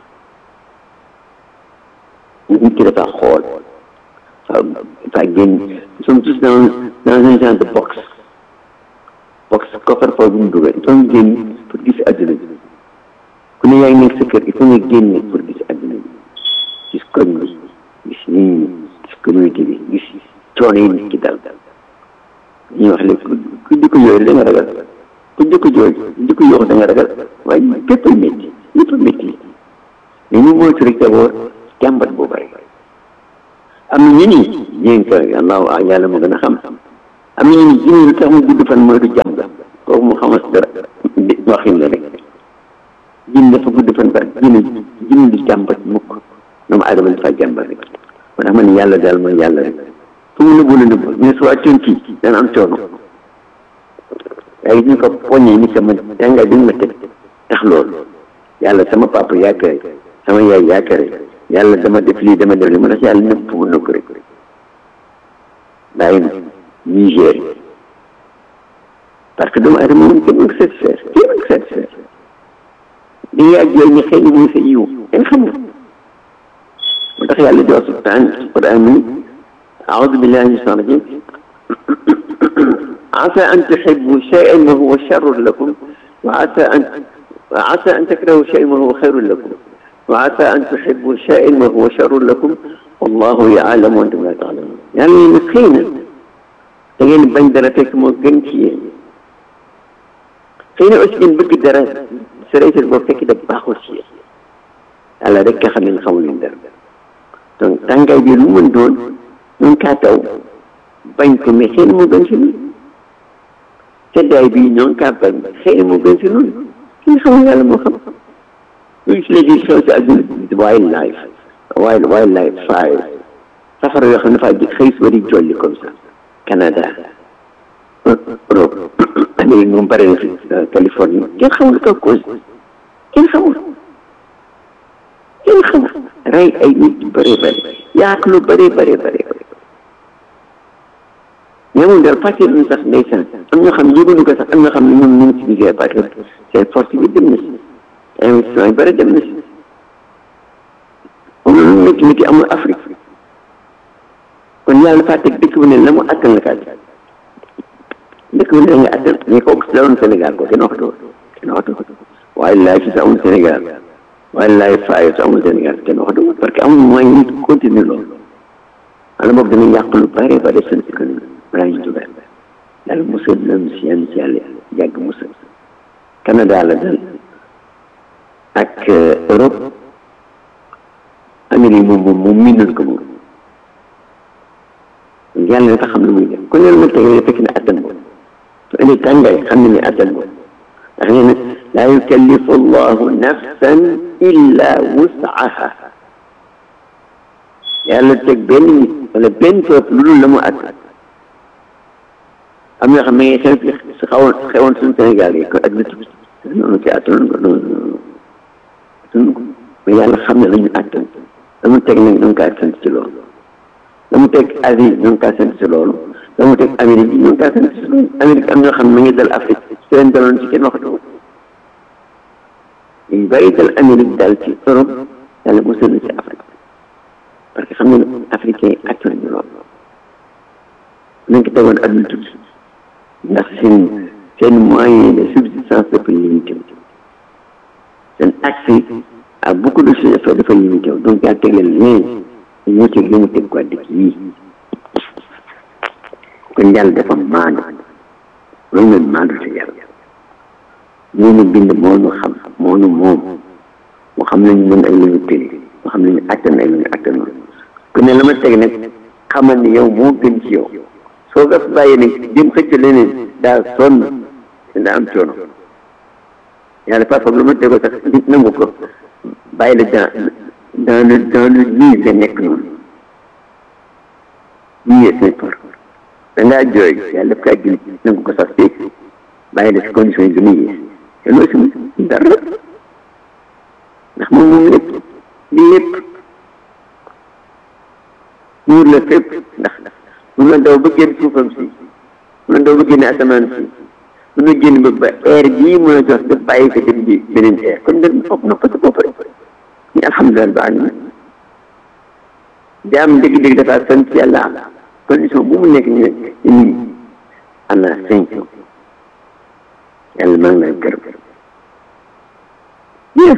nit ki dafa xool waaw dafa génn nous sommes tous dans dans un genre de box box coffre-fort bu mu dugal il faut nga génn pour gis àdduna bi ku ne yaa ngi nekk sa kër il faut nga génne pour gis àdduna bi gis koñ bi gis nit ñi gis communauté bi gis coono yi nit ki dal ñuy wax léegi ku jëkko yooyu da nga ragal ku jëkko jooy ku jëkko yooxu da nga ragal waaye bépp a métti lépp a métti mais ñu moytu rek d'abord jàmbat boobu rek am na ñu ni ñeen ko yàlla yàlla moo gën a xam am na ñu jinne lu tax mu gudd fan mooy du jàmm kooku mu xamas dara waxin la rek jinne dafa gudd fan ba jinne jinne du jàmbat mukk doomu aadama dafa jàmbat rek moo tax ma ne yàlla daal mooy yàlla rek fu mu nëbbu la nëbbu mais su wàccoon fii dana am coono waaye ñu ko poñee ni sama jàngaay bi ma teg tax loolu yàlla sama papa yaakaar sama yaay yaakaar yàlla dama def lii dama def lii moo tax yàlla nëbb fu mu nëbb rek bàyyi na Niger parce que doomu aadama moom kenn mën ko satisfaire kenn mën ko satisfaire di nga ak yooyu ñu xëy na muy sa yiw kenn xam nga moo tax yàlla di wax subhaan quran mi aoudu billahi min shaitan rajim asa an tuhibbu shay'an wa huwa sharrun lakum wa asa an wa asa an takrahu shay'an wa huwa khayrun lakum wa asa an tuhibbu shay'an wa huwa sharrun lakum wallahu ya'lamu wa antum la ta'lamun yàlla ne xëy na da ngeen bañ dara fekk moo gën ci yéen xëy na aussi ngeen bëgg dara sërëjël boo fekk da baaxul ci yéen yàlla rek nga xam ne xamul leen dara donc tàngaay bi lu mën doon ñun kaa taw bañ ko mais xëy na moo gën si ñun seddaay bi ñoo kaa bañ xëy na moo gën si ñun ki nga xamul yàlla moo xam lu gis léegi xew si àdduna wildlife wild wildlife fire safara yoo xam ne dafaa xëy si di jolli comme ça Canada Europe Amérique moom bare na fi Californie kenn xamul ko cause kenn xamul kenn xamul rey ay nit yu bëree bëri yaak lu bëree bëree bëri ñamul dara fàtte nañ sax ndeysaan am ñoo xam ne yëguñu ko sax am ñoo xam ne ñoom ñu ngi ci liggéey parce que seen force bi dem na si investissement yu bëri dem na si moom lu métti métti amul Afrique kon yàlla dafa teg dëkk bu ne la mu attan la kaa dëkk bu ne nga attan mais kooku si la woon Sénégal ko kenn waxatu kenn waxatu waaye laay si sa amul Sénégal waaye laay faayo sa amul Sénégal kenn waxatu parce que amul moyen nit continuer loolu wala boog dana yàq lu bare bare seen économie balaa ñu dugal yàlla musal nañu si yan si yàlla yàgg musal Canada la dal ak Europe Amérique moom moom moom miinal ko moom yàlla dafa xam ne muy def kon loolu nag tey fekk na attan boobu su indi tàngaay xam ne ne attan boobu ndax nee na laa yukallifu allahu nafsan illa wusaha yàlla teg benn nit wala benn peuple lu dul la mu attan am yoo xam ne xew fi si xawoon xewoon suñu Sénégal yi ko ak dëkk bi noonu ci attanoon ko noonu attanoon ko mais yàlla xam ne la ñu attan la mu teg nag ñoo ngi kaa sant ci loolu la mu teg Asie ñoo ngi kaa sant ci loolu la mu teg Amérique ñoo ngi kaa sant ci loolu Amérique am ñoo xam ne ma ngi dal Afrique su leen daloon ci kenn waxatu yu bàyyi dal Amérique dal ci Europe yàlla musal na ci Afrique parce que xam ne africain yi attan ñu loolu nañ ko tegoon adduna tuuti ndax seen seen moyen de subsistance dafa limité seen accès à beaucoup de choses dafa limité donc yaa teg leen lien ñoo teg li mu teg quoi dëkk yii kon yàlla dafa maandu loolu mooy maandu si yàlla moo ñu bind moo ñu xam moo ñu moom moo xam nañu mën ay lu ñu tëri moo xam nañu attan ay lu ñu attanoon ku ne la ma teg nag xamal ni yow moo gën ci yow soo ko bàyyi nag jëm xëcc leneen daa sonn daa am coono yàlla parfois lu ma tegoo sax nit nangu ko bàyyi la dans dans le dans le nii nga nekk noonu nii yee say por da ngaa jooy yàlla daf kaa gën nangu ko sax tey bàyyi la si condition yi gën a yées te loolu si dara ndax moom moom lépp di lépp muur la fépp ndax mun na daw ba génn suufam si mun na daw ba génn asamaan si mun na génn ba ba air bii mun a jox daf bàyyi ko dem ji beneen air kon da fopp na parce que bopp rek ni alhamdulilah ba alamin jaam dëgg-dëgg dafa sant yàlla condition bu mu nekk ñu ñu ana cinq yàlla maa ngi lay gërëm bien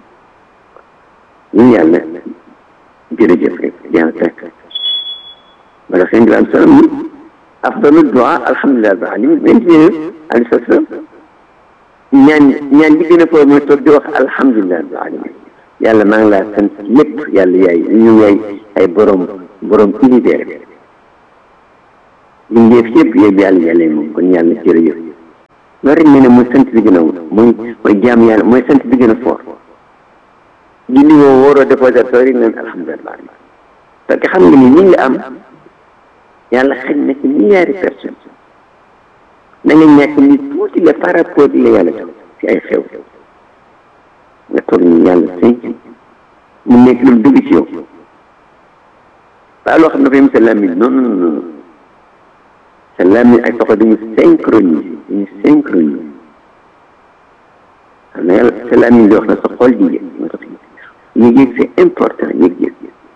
ñun yàlla jërëjëf rek yàlla fekk wala sëñ bi am solo ni afdalu du'a alhamdulilah rabbil alamin mais ci alayhi salaam ñaan ñaan bi gën a foofu mooy toog di wax alhamdulilah rabbil alamin yàlla maa ngi laa sant lépp yàlla yaay ñu yaay ay borom borom univers li ngeef yëpp yëpp yàlla yàlla moom kon yàlla jërëjëf loolu rek ñu ne mooy sant bi gën a mooy mooy jaam yàlla mooy sant bi gën a fort julli woo wóoroo déposatoire yi naan alhamdulilah parce que xam nga ni ñi nga am yàlla xëy na ci milliards de personnes na nga ñàkk ni tuuti la par rapport li la yàlla jox ci ay xew nga toog ni yàlla sëñ mu nekk lu dugg ci yow waaw loo xam ne dafay am sa làmmiñ non non non sa làmmiñ ak soxla dañu synchronisé dañu synchronisé xam na yàlla sa làmmiñ di wax na sa xol di yëg moo tax yëg-yëg c'est important yëg-yëg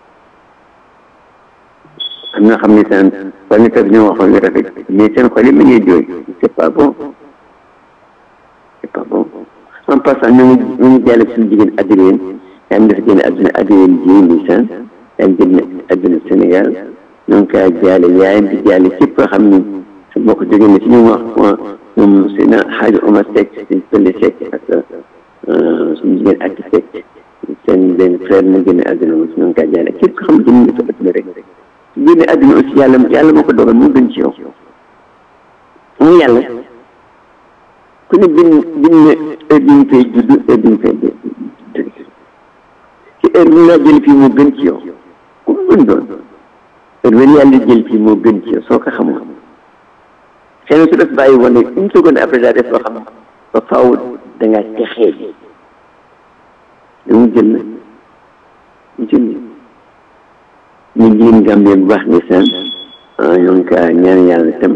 am na xam ne seen wala ñu ñoo waxoon lu rafet mais seen xol yi ma ngi jooy c'est pas bon c'est pas bon en passant ñu ngi ñu ngi jàll suñu jigéen Adrien yaa ngi def génn àdduna Adrien Dieye Nissan yaa ngi génn àdduna Sénégal ñoo ngi koy jaale yaayam di jaale képp koo xam ni su bokk jógee na ci ñoom wax ñoom seen xaaju Omar Seck seen pële Seck ak suñu jigéen ak Seck seen benn frère mu génn àdduna aussi ñoo ngi koy jaale képp koo xam ne jëm nga sa àdduna rek génne àdduna aussi yàlla yàlla moo ko dogal moo gën ci yow mooy yàlla ku ne bin bin ne heure bi ñu fay judd heure bi ñu fay jóge ci heure bi nga jël fii moo gën ci yow ku mu mën doon heure bi yàlla jël fii moo gën ci yow soo ko xamul xëy na su def bàyyi woon ne une seconde après daa def loo xam ba faaw da ngaa texee bi da mu jël na mu jël ñu jigéen Gambie bu baax ni seen ñoo ngi kaa ñaan yàlla tam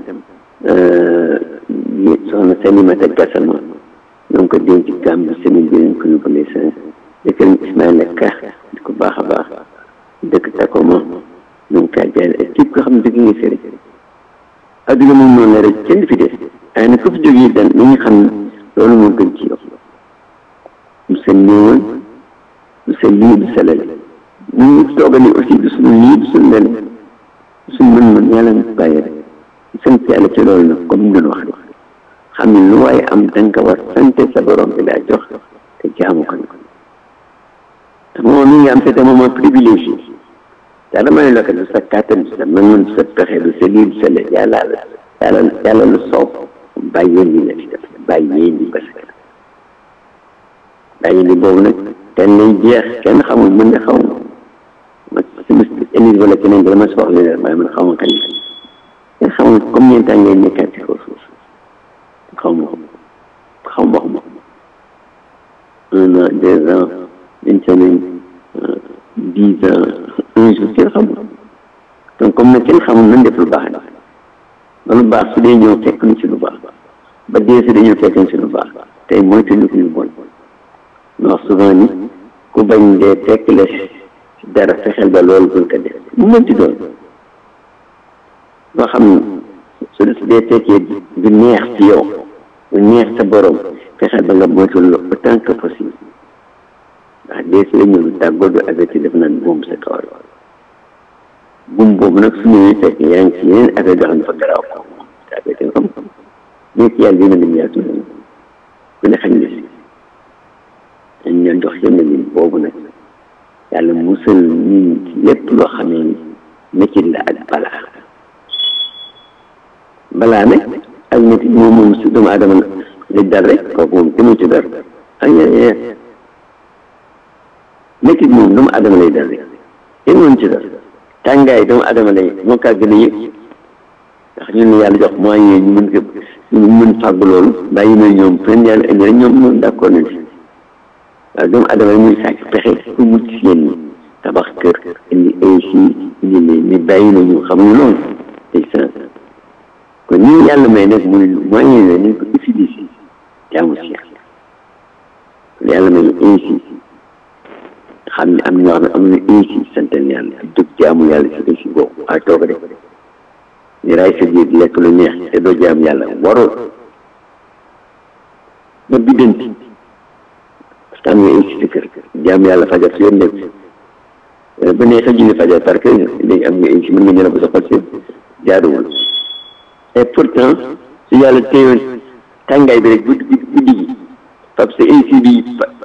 soxna Salimata Gassama ñoo ngi ko denc Gambie semaine bi lañ ko yóbbu ne seen jëkkër Ismaïla Ka di ko baax a baax dëkk Takoma ñoo ngi kaa jaay ak képp koo xam ne dëgg nga fi rek adduna moom noonu la rek kenn fi des waaye nag ku fi jógee dan nañu xam ne loolu moo gën ci yow du sa néewal du sa lii du sa lale ñu ngi tooga ni aussi du suñu lii du suñu lale du suñu mën-mën yàlla na bàyyi rek sant yàlla ci loolu nag comme ñu doon wax xam ne lu waaye am da nga ko war sante sa borom bi laa jox te jaamu ko nag te moom mi ngi am c'est un moment privilégié te dama ne la ko du sa kàttan du sa mën-mën du sa pexe du sa lii du sa le yàlla la yàlla yàlla lu soob bàyyee ni la fi def bàyyee ni parce que bàyyee ni boobu nag kenn lay jeex kenn xamul mën nga xaw ma sama émission wala keneen bi dama soxla leen waaye man xaw ma kañ kenn xamul comme ñeent ans ngay nekkaat ci kaw suuf xaw ma ko xaw ma ko un an deux ans une semaine dix ans un jour kenn xamul donc comme nag kenn xamul nan def lu baax ba lu baax su dee ñëw fekk ñu ci lu baax ba dee si dañoo fekk ñu ci lu baax tey moytu ñu ko ñu bon ñu wax souvent ni ku bañ dee fekk la dara fexeel ba loolu bul ko def mu mënti doon loo xam ne su dee fekkee du neex ci yow du neex sa borom fexeel ba nga moytu lu autant que possible ndax dee si la ñëw tàggoo du averti def naan buum sa kawar buum boobu nag su ñëwee fekk yaa ngi si yeneen affaire yoo xam ne dafa garaaw ko te averti nga xam nekk yàlla dina lim yaatu ku ne xañ na si dañ leen jox yenn lim boobu nag yàlla musal ñun ci lépp loo xamee ni métit la ak balaa balaa nag ak métit moom moom si doomu aadama la dal rek kooku moom demoo ci dara ak yeneen métit moom doomu aadama lay dal rek kenn woon ci dara tàngaay doomu aadama lay moo kaa gën a yëg ndax ñun ne yàlla jox moyens ñu mën ko ñu mën fàgg loolu bàyyi na ñoom fenn yàlla indi rek ñoom ñoom d'accord nañ si waaw doomu adama yi muy sàcc pexe pour mucc si yéen ñi tabax kër indi ay si indi ne ni bàyyi na ñu xamuñu loolu day sens kon ñi yàlla may nag muy moyen la nañ ko utiliser jaamu si yàlla kon yàlla may ainsi xam ne am na ñoo xam ne am na ainsi santal yàlla jóg jaamu yàlla si ainsi boobu waaye toog rek ni raay sa biir lekk lu neex te doo jaam yàlla waroo ba biddanti parce que am nga ainsi sa kër jaam yàlla fajar si yoon nekk ba neex a julli fajar parce que léegi am nga ainsi mën nga ñëw ba sa xol si jaaduwul et pourtant su yàlla téyoon tàngaay bi rek guddi guddi gi fab sa ainsi bi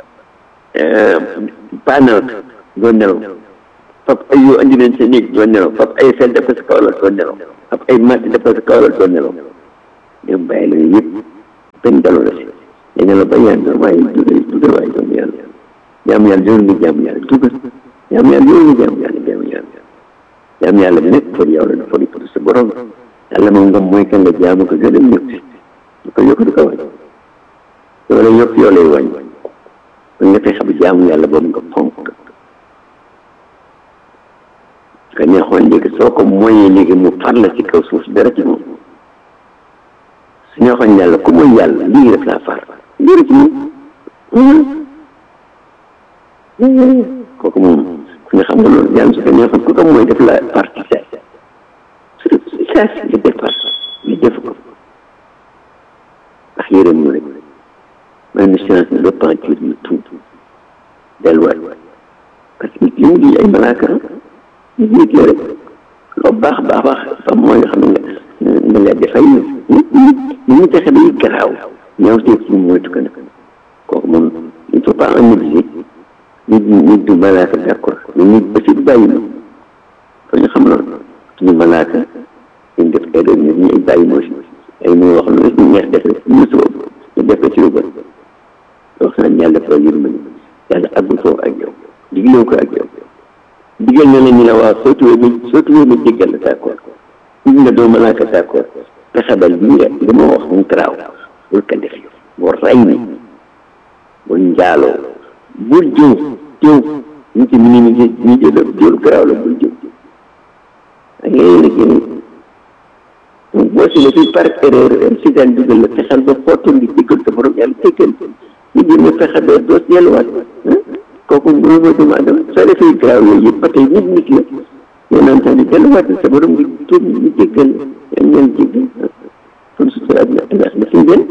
paanaat doo nelaw fab ay yoo andi nañ sa néeg doo nelaw fab ay fel def ko sa kaw la doo nelaw ab ay matt dafa sa kaw la doon nelaw dem bàyyi la yëpp benn daloo la si day nelaw ba yaan doon waaye dugal dugal waaye doom yàlla jaam yàlla doon nga jaam yàlla dugal jaam yàlla doon nga jaam yàlla jaam yàlla jaam yàlla bi nag pour yow la dafa di pour sa borom yàlla moom nga mooy kan nga jaamu ko gën a ñëw si du ko yokk du ko wàññi yow la yokk yow lay wàññi kon nga fexe ba jaamu yàlla boobu nga fonk ka neexoon léegi soo ko mooyee léegi mu far la ci kaw suuf dara ci moom su neexoon yàlla ku mooy yàlla lii def laa far dara ci moom kooku moom ku ne xam nga loolu yàlla su ko neexoon ku ko mooy def la parti sa su saa si li départ li def ko ndax yërëm ñu rek may nu chance ne repentir ñu tuub delluwaat parce que nit li mu di ay malaaka nit nit la rek loo baax baax baax fa mooy nga xam ne nga nga leen dafay nit nit nit ñu fexe day garaaw ñaaw teeg ci moytu ko nag kooku moom il faut pas en négliger nit nit du malaaka d' accord mais nit aussi du bàyyi ma fa ñu xam loolu suñu malaaka ñu def erreur nit ñi ay bàyyi moo si ay moo wax lu ñu neex def rek ñu suba ñu def ko ci lu bon wax naa yàlla dafa yërmande yàlla àggul foofu ak yow digloo ko ak yow digal na la ñu la waaw soo tuwee ma soo tuwee ma jéggal la d'accord gis nga doo malaaka d'accord pexebal bii rek li ma wax mu garaaw bul ko def boo ray ni bul njaaloo bul jëw jëw ñu ci minimiser ñu jël jël garaaw la bul jëw ak yooyu nag yéen boo si ne fii par erreur si daan dugal la fexeel ba footoon di jéggal sa borom yàlla jéggal ñu jéem a fexe ba doo delluwaat kooku loolu mooy doomu adama soo defee garaaw yooyu yëpp ba tey nit nit la yow naan tamit delluwaat sa borom nga tuub ñu jéggal yan ñaan jéggal kon sutura bi ak ndax dafay gën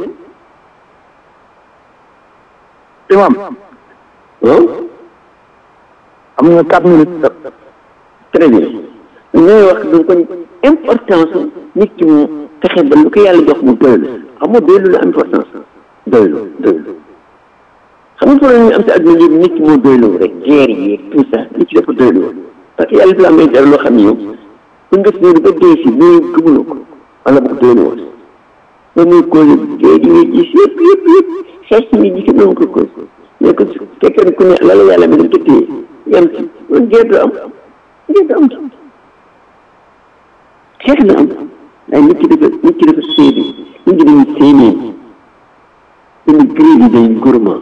imam waaw am nga quatre minutes très bien ñooy wax donc kon importance nit ki mu fexe ba lu ko yàlla jox mu doylu xam nga doylu la importance doylu doylu xam nga problème yi am si àdduna yëpp nit ki moo doylu rek guerre yi tout ça nit ki dafa doylu parce que yàlla fi la may dara loo xam ne yow bu nga si ñëw ba dee si mais gëmuloo ko wala bu ko doylu woon loolu mooy cause guerre yi ngay gis yëpp yëpp yëpp xeex si nit ñi si noonu ko cause mais que fekkee ku ne la la yàlla mi dañ ko téye yam ci loolu guerre du am guerre du am xeex na am waaye nit ki dafa nit ki dafa séedee nit ki dañuy séenee dañu grévi day gourmand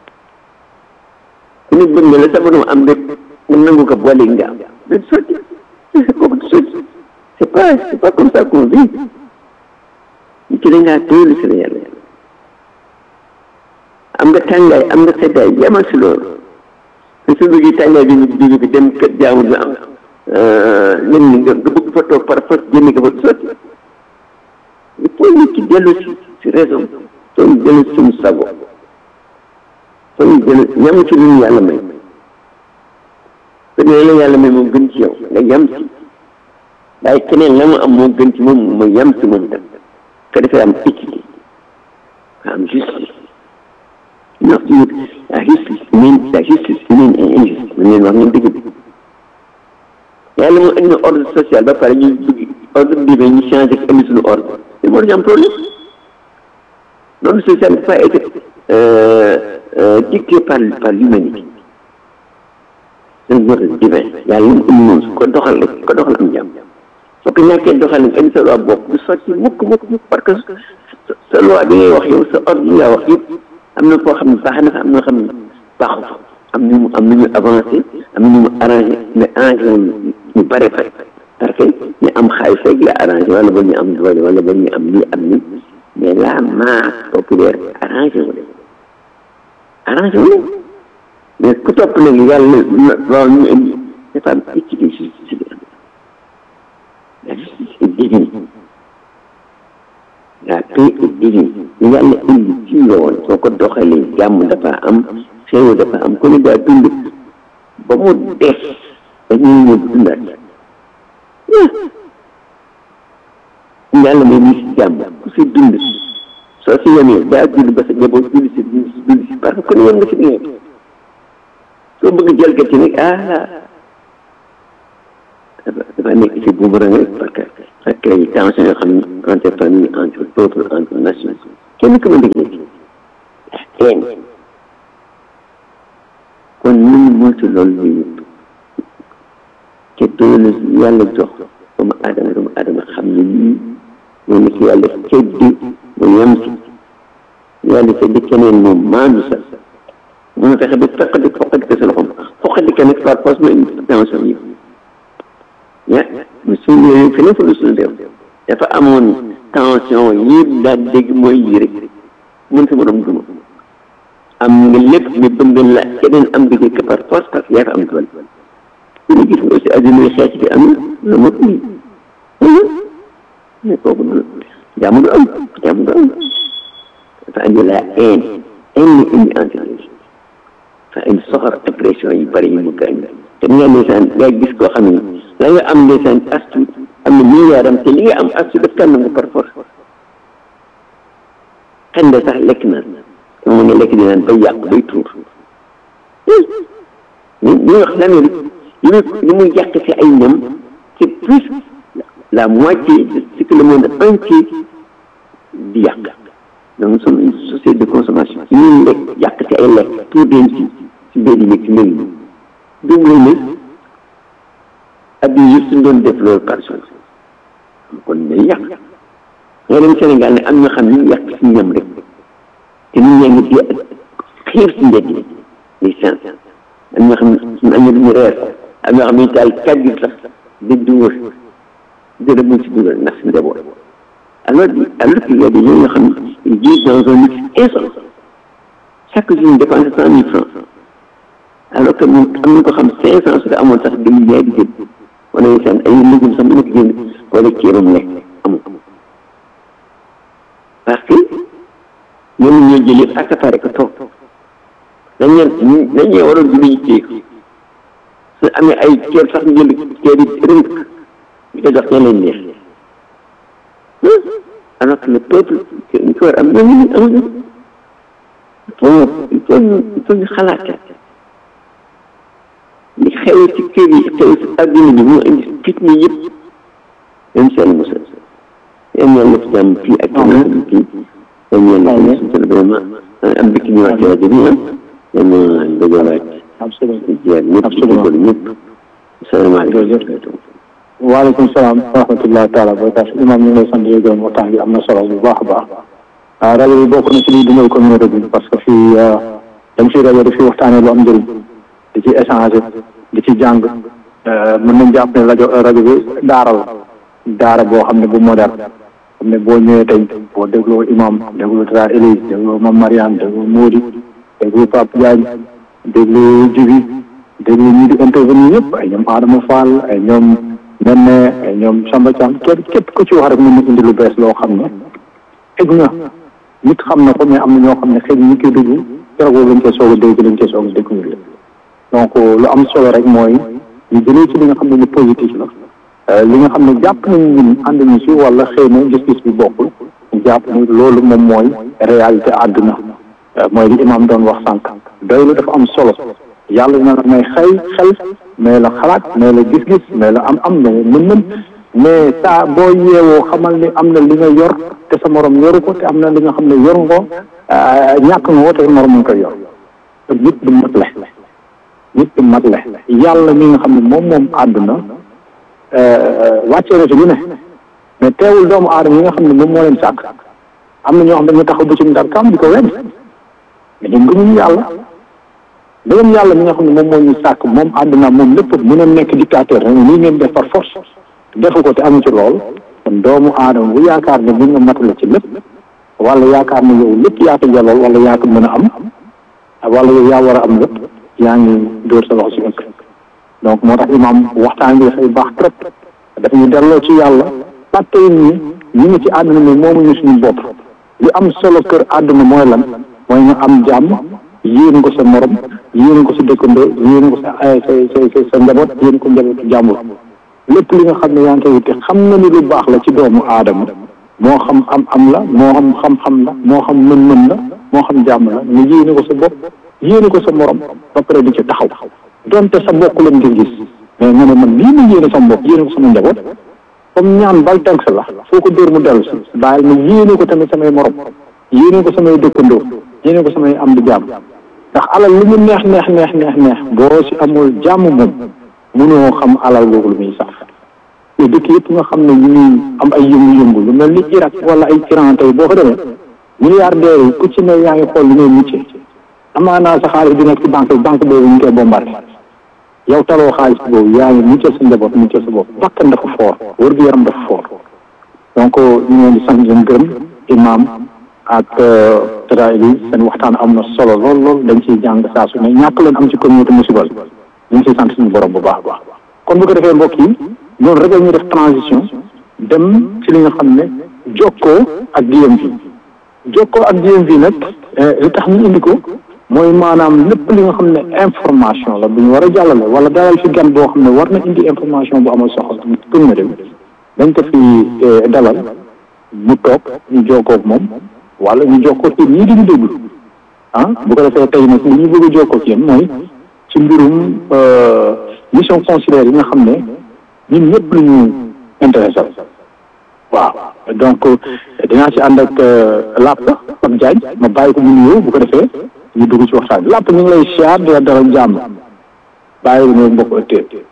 ku ne bëgg nga la sa borom am rek nga nangu ko boole nga am du sotti kooku du sotti c'est pas c'est pas comme ça qu'on vit nit ki da ngaa doylu si la yàlla am nga tàngaay am nga seddaay yamal si loolu te su bëggee tàngaay bi ñu jóge bi dem kër jaamu bi am len ni nga nga bëgg fa toog par force génne ko fa sotti il faut nit ki dellu si si raison soo ñu dellu si suñu sago soo ñu dellu ñam ci lu ñu yàlla may te ne la yàlla may moom gën ci yow nga yam si waaye keneen la mu am moo gën ci moom mooy yam si moom tam ka defee am équité nga am justice ndax ci la justice humaine la justice humaine est injuste man leen wax ngeen dëgg bi yàlla mu indi ordre social ba pare ñu bëgg ordre divin ñu changé ko indi suñu ordre te moo ñu am problème l'ordre social ne peut pas être dicté par par l'humanité c'est un ordre divin yàlla mu indi noonu su ko doxal rek ko doxal am jàmm soo ko ñàkkee doxal nag indi sa loi bopp du sotti mukk mukk mukk parce que sa loi bi ngay wax yow sa ordre yi nga wax yëpp am na foo xam ne baax na fa am na xam ne baaxu fa am nañu am nañu avancé am nañu arrangé mais arrangé woon ñu bare bare parce que ñu am xaalis rek la arrangé wala ba ñu am doole wala ba ñu am lii am ni mais la masse populaire arrangé wu leen arrangé wu leen mais ku topp nag yàlla loolu ñu indi dafa am équité justice bi la justice est divine la paix est divine yàlla indi ci yoon soo ko doxalee jàmm dafa am xéewal dafa am ku ne daa dund ba mu des dañuy ñëw dundaat yàlla may ñu si jàmm ku si dund soo si yemee daa dund ba sa njaboot dund si dund si parce que ku ne yem nga si nekk soo bëgg jalgati nag ah dafa dafa nekk si boomerang rek parce que ak ay tension yoo xam ne entre famille entre peuples entre nations kenn ku ma dégg teen kon nañu moytu loolu ñu te doole yàlla jox doomu aadama doomu aadama xam ne lii mooy ni ki yàlla seddi mu yem si yàlla seddi keneen moom maandu sa mun a fexe ba foqadi foqadi ko sa loxoom foqadi ko nag par force mooy tension yi ya mu suul yooyu feneen fa lu suul réew dafa amoon tension yi daal dégg mooy yi rek mun sa borom duma am nga lépp mais bëgg la keneen am dëgg que par force parce que yaa fa am doole ñu gis nga aussi adduna yi xeex bi am na moo ko mais kooku noonu jàmm du am jàmm du am dafa andi la haine haine la indi entre les dafa indi soxor agression yu bëri yi mu gaañ te nga ndeysaan nga gis koo xam ne la nga am ndeysaan astu am na milliard am te li nga am astu daf kan nga par force xen de sax lekk na moom nga lekk di naan bay yàq bay tuur ñu ñu wax l'Amérique li muy li muy yàq si ay ñam c'est plus la moitié de ce que le monde entier di yàq donc nous sommes une société de consommation li ñuy lekk yàq si ay lekk tuur leen si si mbir yi ci mbir yi dum lay ne at yi yëpp suñ doon def loolu par jour kon day yàq nga dem Sénégal ne am ñoo xam ne ñu yàq si ñam rek te nit ñaa ngi di xiir si mbedd yi di sens am ñoo xam ne am na duñu reer am ñoo xam ne taal kàddu sax di dugal dara mu ci dugal ndax si njaboot alors alors qu'il y a des gens yoo xam ne ils vivent dans un luxe insolent chaque jour ñu dépense cent mille francs alors que ñun am na ko xam cinq cent su ko amoon sax dem jaay di jënd wala seen ay légumes sax mën na ko jënd wala ceebam lekk amul parce que ñoom ñoo jël yëpp accaparé ko toog dañ leen dañ leen waroon di ñu téye ko su amee ay ceeb sax ñu jël ceeb yi rënk di ko jox ña leen neex alors que le peuple ñu ko war am ñoom ñu amuñu il faut il faut ñu il faut ñu xalaat li xew ci kër yi xew ci adduna bi moo indi fitna yëpp même seen mosa yéen ñaan def jàmm fii ak keneen fii yéen ñaan def suñu vraiment am dëkk ñu wax ci rajo bi ah yéen dajalaat di jeer ñëpp ci dugal ñëpp salaamaaleykum waaleykum salaam wa rahmatullahi taala barakatu imam ñu ngi lay sant di gërëm waxtaan bi am na solo bu baax a baax ah rajo bi bokk na ci liy dundal communauté bi parce que fii dañ fi rajo di fi waxtaanee lu am njëriñ di ci échanger di ci jàng mën nañ jàpp ne rajo rajo bi daara la daara boo xam ne bu moderne xam ne boo ñëwee tey boo dégloo imam dégloo Tata Élise dégloo Mame Mariane dégloo Mody dégloo Pape Diagne dégloo Djibi dégloo ñi di intervenir ñëpp ay ñoom Adama Fall ay ñoom Nene ay ñoom Samba Thiam képp képp ku ci wax rek mën na indi lu bees loo xam ne xëj na nit xam na ko mais am na ñoo xam ne xëy na ñu koy déglu keroog lañ koy soog a dégg lañ koy soog a découvrir donc lu am solo rek mooy ñu jëlee ci li nga xam ne lu positif la li nga xam ne jàpp nañu ñun ànd ñu si wala xëy na gis-gis bi bokkul ñu jàpp ni loolu moom mooy réalité àdduna mooy li imam doon wax sànq doylu dafa am solo yàlla na la may xëy xel mais la xalaat mais la gis-gis mais la am am na mën-mën mais saa boo yeewoo xamal ni am na li nga yor te sa morom yoru ko te am na li nga xam ne yor nga ko ñàkk nga ko te morom mu ngi koy yor te nit du mat le nit du mat le yàlla mi nga xam ne moom moom àdduna wàccee na ci lu ne mais teewul doomu aadama yi nga xam ne moom moo leen sàkk am na ñoo xam ne dañu taxaw ba ci ndar kam di ko wedd mais ñun gëmuñu yàlla dëgëm yàlla mi nga xam ne moom moo ñu sàkk moom àdduna moom lépp mën a nekk dictateur rek nii ngeen def par force defu ko te amu ci lool kon doomu aadama bu yaakaar ne mën nga matale ci lépp wala yaakaar ne yow lépp yaa ko jalool wala yaa ko mën a am wala yow yaa war a am lépp yaa ngi dóor sa loxo ci ëkk donc moo tax imam waxtaan bi dafay baax trop dafa ñu delloo ci yàlla fàtte ñi ñu ngi ci àdduna mi moomuñu suñu bopp li am solo kër àdduna mooy lan mooy nga am jàmm yéen ko sa morom yéen ko sa dëkkandoo yéen ko sa sa sa sa njaboot yéen ko njabootu jàmbur lépp li nga xam ne yaa ngi koy wuti xam na ni lu baax la ci doomu aadama moo xam am am la moo xam xam-xam la moo xam mën-mën la moo xam jàmm la nga yéene ko sa bopp yéene ko sa morom ba pare di ci taxaw donte sa bokk lañ nga gis mais nga ne man lii ma yéene sama bopp yéene ko sama njaboot comme ñaan bal tànk la foo ko dóor mu dellu si bàyyil ma yéene ko tamit samay morom yéene ko samay dëkkandoo yéene ko samay am di jàmm ndax alal lu mu neex neex neex neex neex boo si amul jàmm moom mënoo xam alal googu lu muy sax te dëkk yëpp nga xam ne ñu ngi am ay yëngu-yëngu lu mel ni Irak wala ay Iran tey boo fa demee milliardaires yi ku ci ne yaa ngi xool lu ngay muccee amaanaa sa xaalis bi nekk ci banque banque boobu ñu koy bombardé yow taloo xaalis boobu yaa ngi muccee sa njaboot muccee sa bopp bakkan dafa foor wër gu yaram dafa foor donc ñu ngi leen di sant leen gërëm imam ak tata Elise seen waxtaan am na solo lool lool dañ ciy jàng saa su ne ñàkk leen am ci communauté musibal ñu ngi ciy sant suñu borom bu baax a baax kon bu ko defee mbokk yi loolu rek la ñuy def transition dem ci li nga xam ne jokkoo ak DMV jokkoo ak DMV nag li tax ñu indi ko mooy maanaam lépp li nga xam ne information la bu ñu war a jàllale wala dalal fi gan boo xam ne war na indi information bu amal soxla pour na dem dañ ko fi dalal mu toog ñu jokkoo ak moom wala ñu jokkoo ak ñii di ñu déglu ah bu ko defee tey nag li ñu bëgg a jokkoo ak yéen mooy ci mbirum mission consulaire yi nga xam ne ñun ñëpp lu ñu intéressé waaw donc dinaa ci ànd ak Lapp Pape Diagne ma bàyyi ko mu nuyoo bu ko defee ñu dugg ci waxtaan bi Lapp ñu ngi lay siyaar di la dalal jàmm bàyyi ko ñoom mbokk ëttee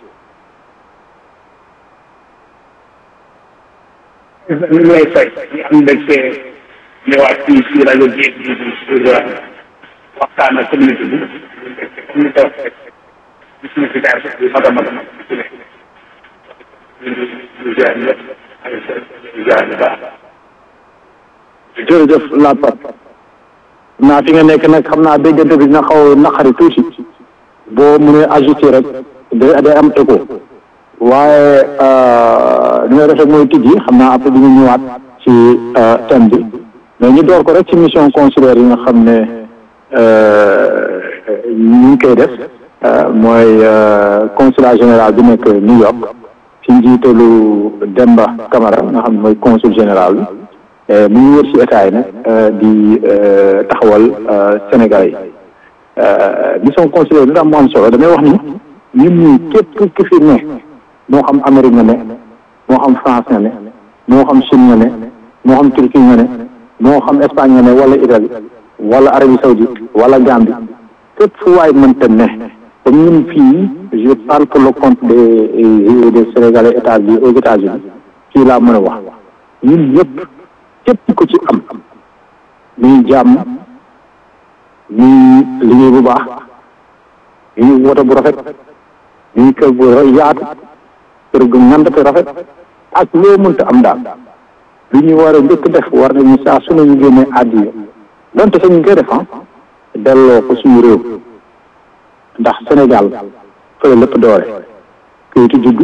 ñu ngi lay fay ñu am mbégte ñëwaat fii ci rajo Géej gi pour waxtaan ak communauté bi comme ni ko waxee gis na fi daal bi mag a mag a mag ci ne ñu jaar ñëpp ñu jaar ñu baax jërëjëf Lapp naa fi nga nekk nag xam naa déggante bi dina xaw naqari tuuti boo mënee ajouté rek day day am écho waaye li ngay def rek mooy tijji xam naa après di ñu ñëwaat ci thème bi mais ñu door ko rek ci mission consulaire yi nga xam ne ñu ngi koy def mooy consulat général bi nekk New York ci njiitalu Demba Camara nga xam ne mooy consul général bi mu ngi wër ci état yi nag di taxawal Sénégal yi mission consulaire bi ndax mu am solo damay wax ni ñun ñii képp ki fi ne moo xam Amérique nga ne moo xam France nga ne moo xam Chine nga ne moo xam Turquie nga ne moo xam Espagne nga ne wala Italie wala Arabie Saoudite wala Gambie fépp fu waay mënta ne comme ñun fii je parle pour le compte des des Sénégalais établis aux États-Unis fii laa mën a wax ñun ñëpp képp ku ci am muy jàmm muy liggéey bu baax muy woto bu rafet muy kër bu yaatu kër gu ngand te rafet ak loo mënta am daal lu ñu war a njëkk def war nañu saa su ne ñu génnee àddiya donte sax ñu ngi koy def ah delloo ko suñu réew ndax Sénégal fële lépp doore kayitu juddu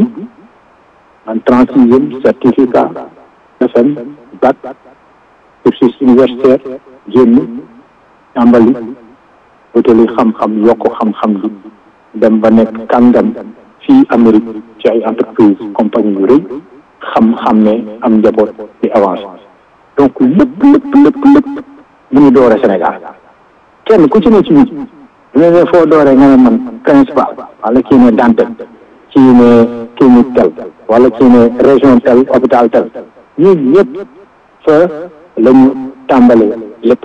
en trente sixième certificat FM bac cursus universitaire génn tàmbali wutali xam-xam yokk xam-xam bi dem ba nekk kàngam fii Amérique ci ay entreprise compagnie yu rëy xam-xam ne am njaboot di avancé donc lépp lépp lépp lépp mu ngi doore Sénégal kenn ku ci ne ci nit ñu ne foo dooree nga ne man principal wala kii ne Dantec kii ne clinique tel wala kii ne région tel hôpital tel ñun ñëpp fa la ñu tàmbalee lépp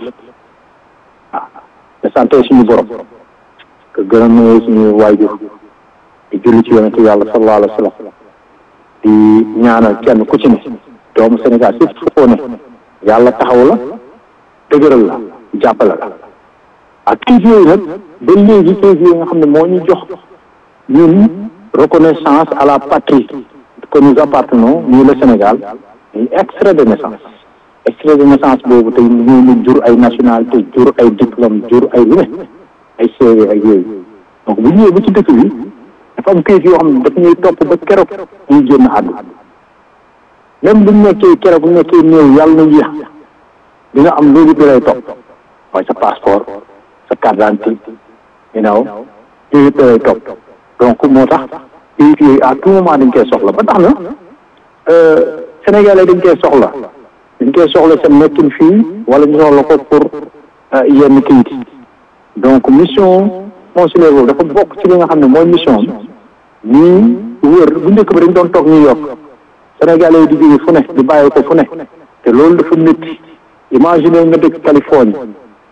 waaw te santé suñu borom que gërëm na suñu waajur di julli ci yonente yàlla sallallahu alayhi wa sallam di ñaanal kenn ku ci ne doomu Sénégal si foo ne yàlla taxaw la dëgëral la jàppale la ak kayit yooyu nag ba léegi kayit yooyu nga xam ne moo ñu jox ñun reconnaissance à la patrie que nous appartenons nous le Sénégal muy extrait de naissance extrait de naissance boobu tey ñu mu jur ay nationalité jur ay diplôme jur ay lu ne ay CV ak yooyu donc bu ñëwee ba ci dëkk bi dafa am kayit yoo xam ne daf ñuy topp ba keroog ñuy génn àdduna même bu ñu nekkee keroog bu ñu nekkee néew yàlla na yéex dina am loolu bi lay topp mooy sa passeport sa carte d'identité you know yooyu yëpp lay topp donc moo tax kayit yooyu à tout moment dañ koy soxla ba tax na Sénégalais dañ koy soxla dañ koy soxla seen nekkin fii wala ñu soxla ko pour yenn kayit donc mission consulaire boobu dafa bokk ci li nga xam ne mooy mission ñii wër bu njëkk ba dañ doon toog New York Sénégalais yi di jóge fu ne di bàyyi ko fu ne te loolu dafa métti imagine nga dëkk Californie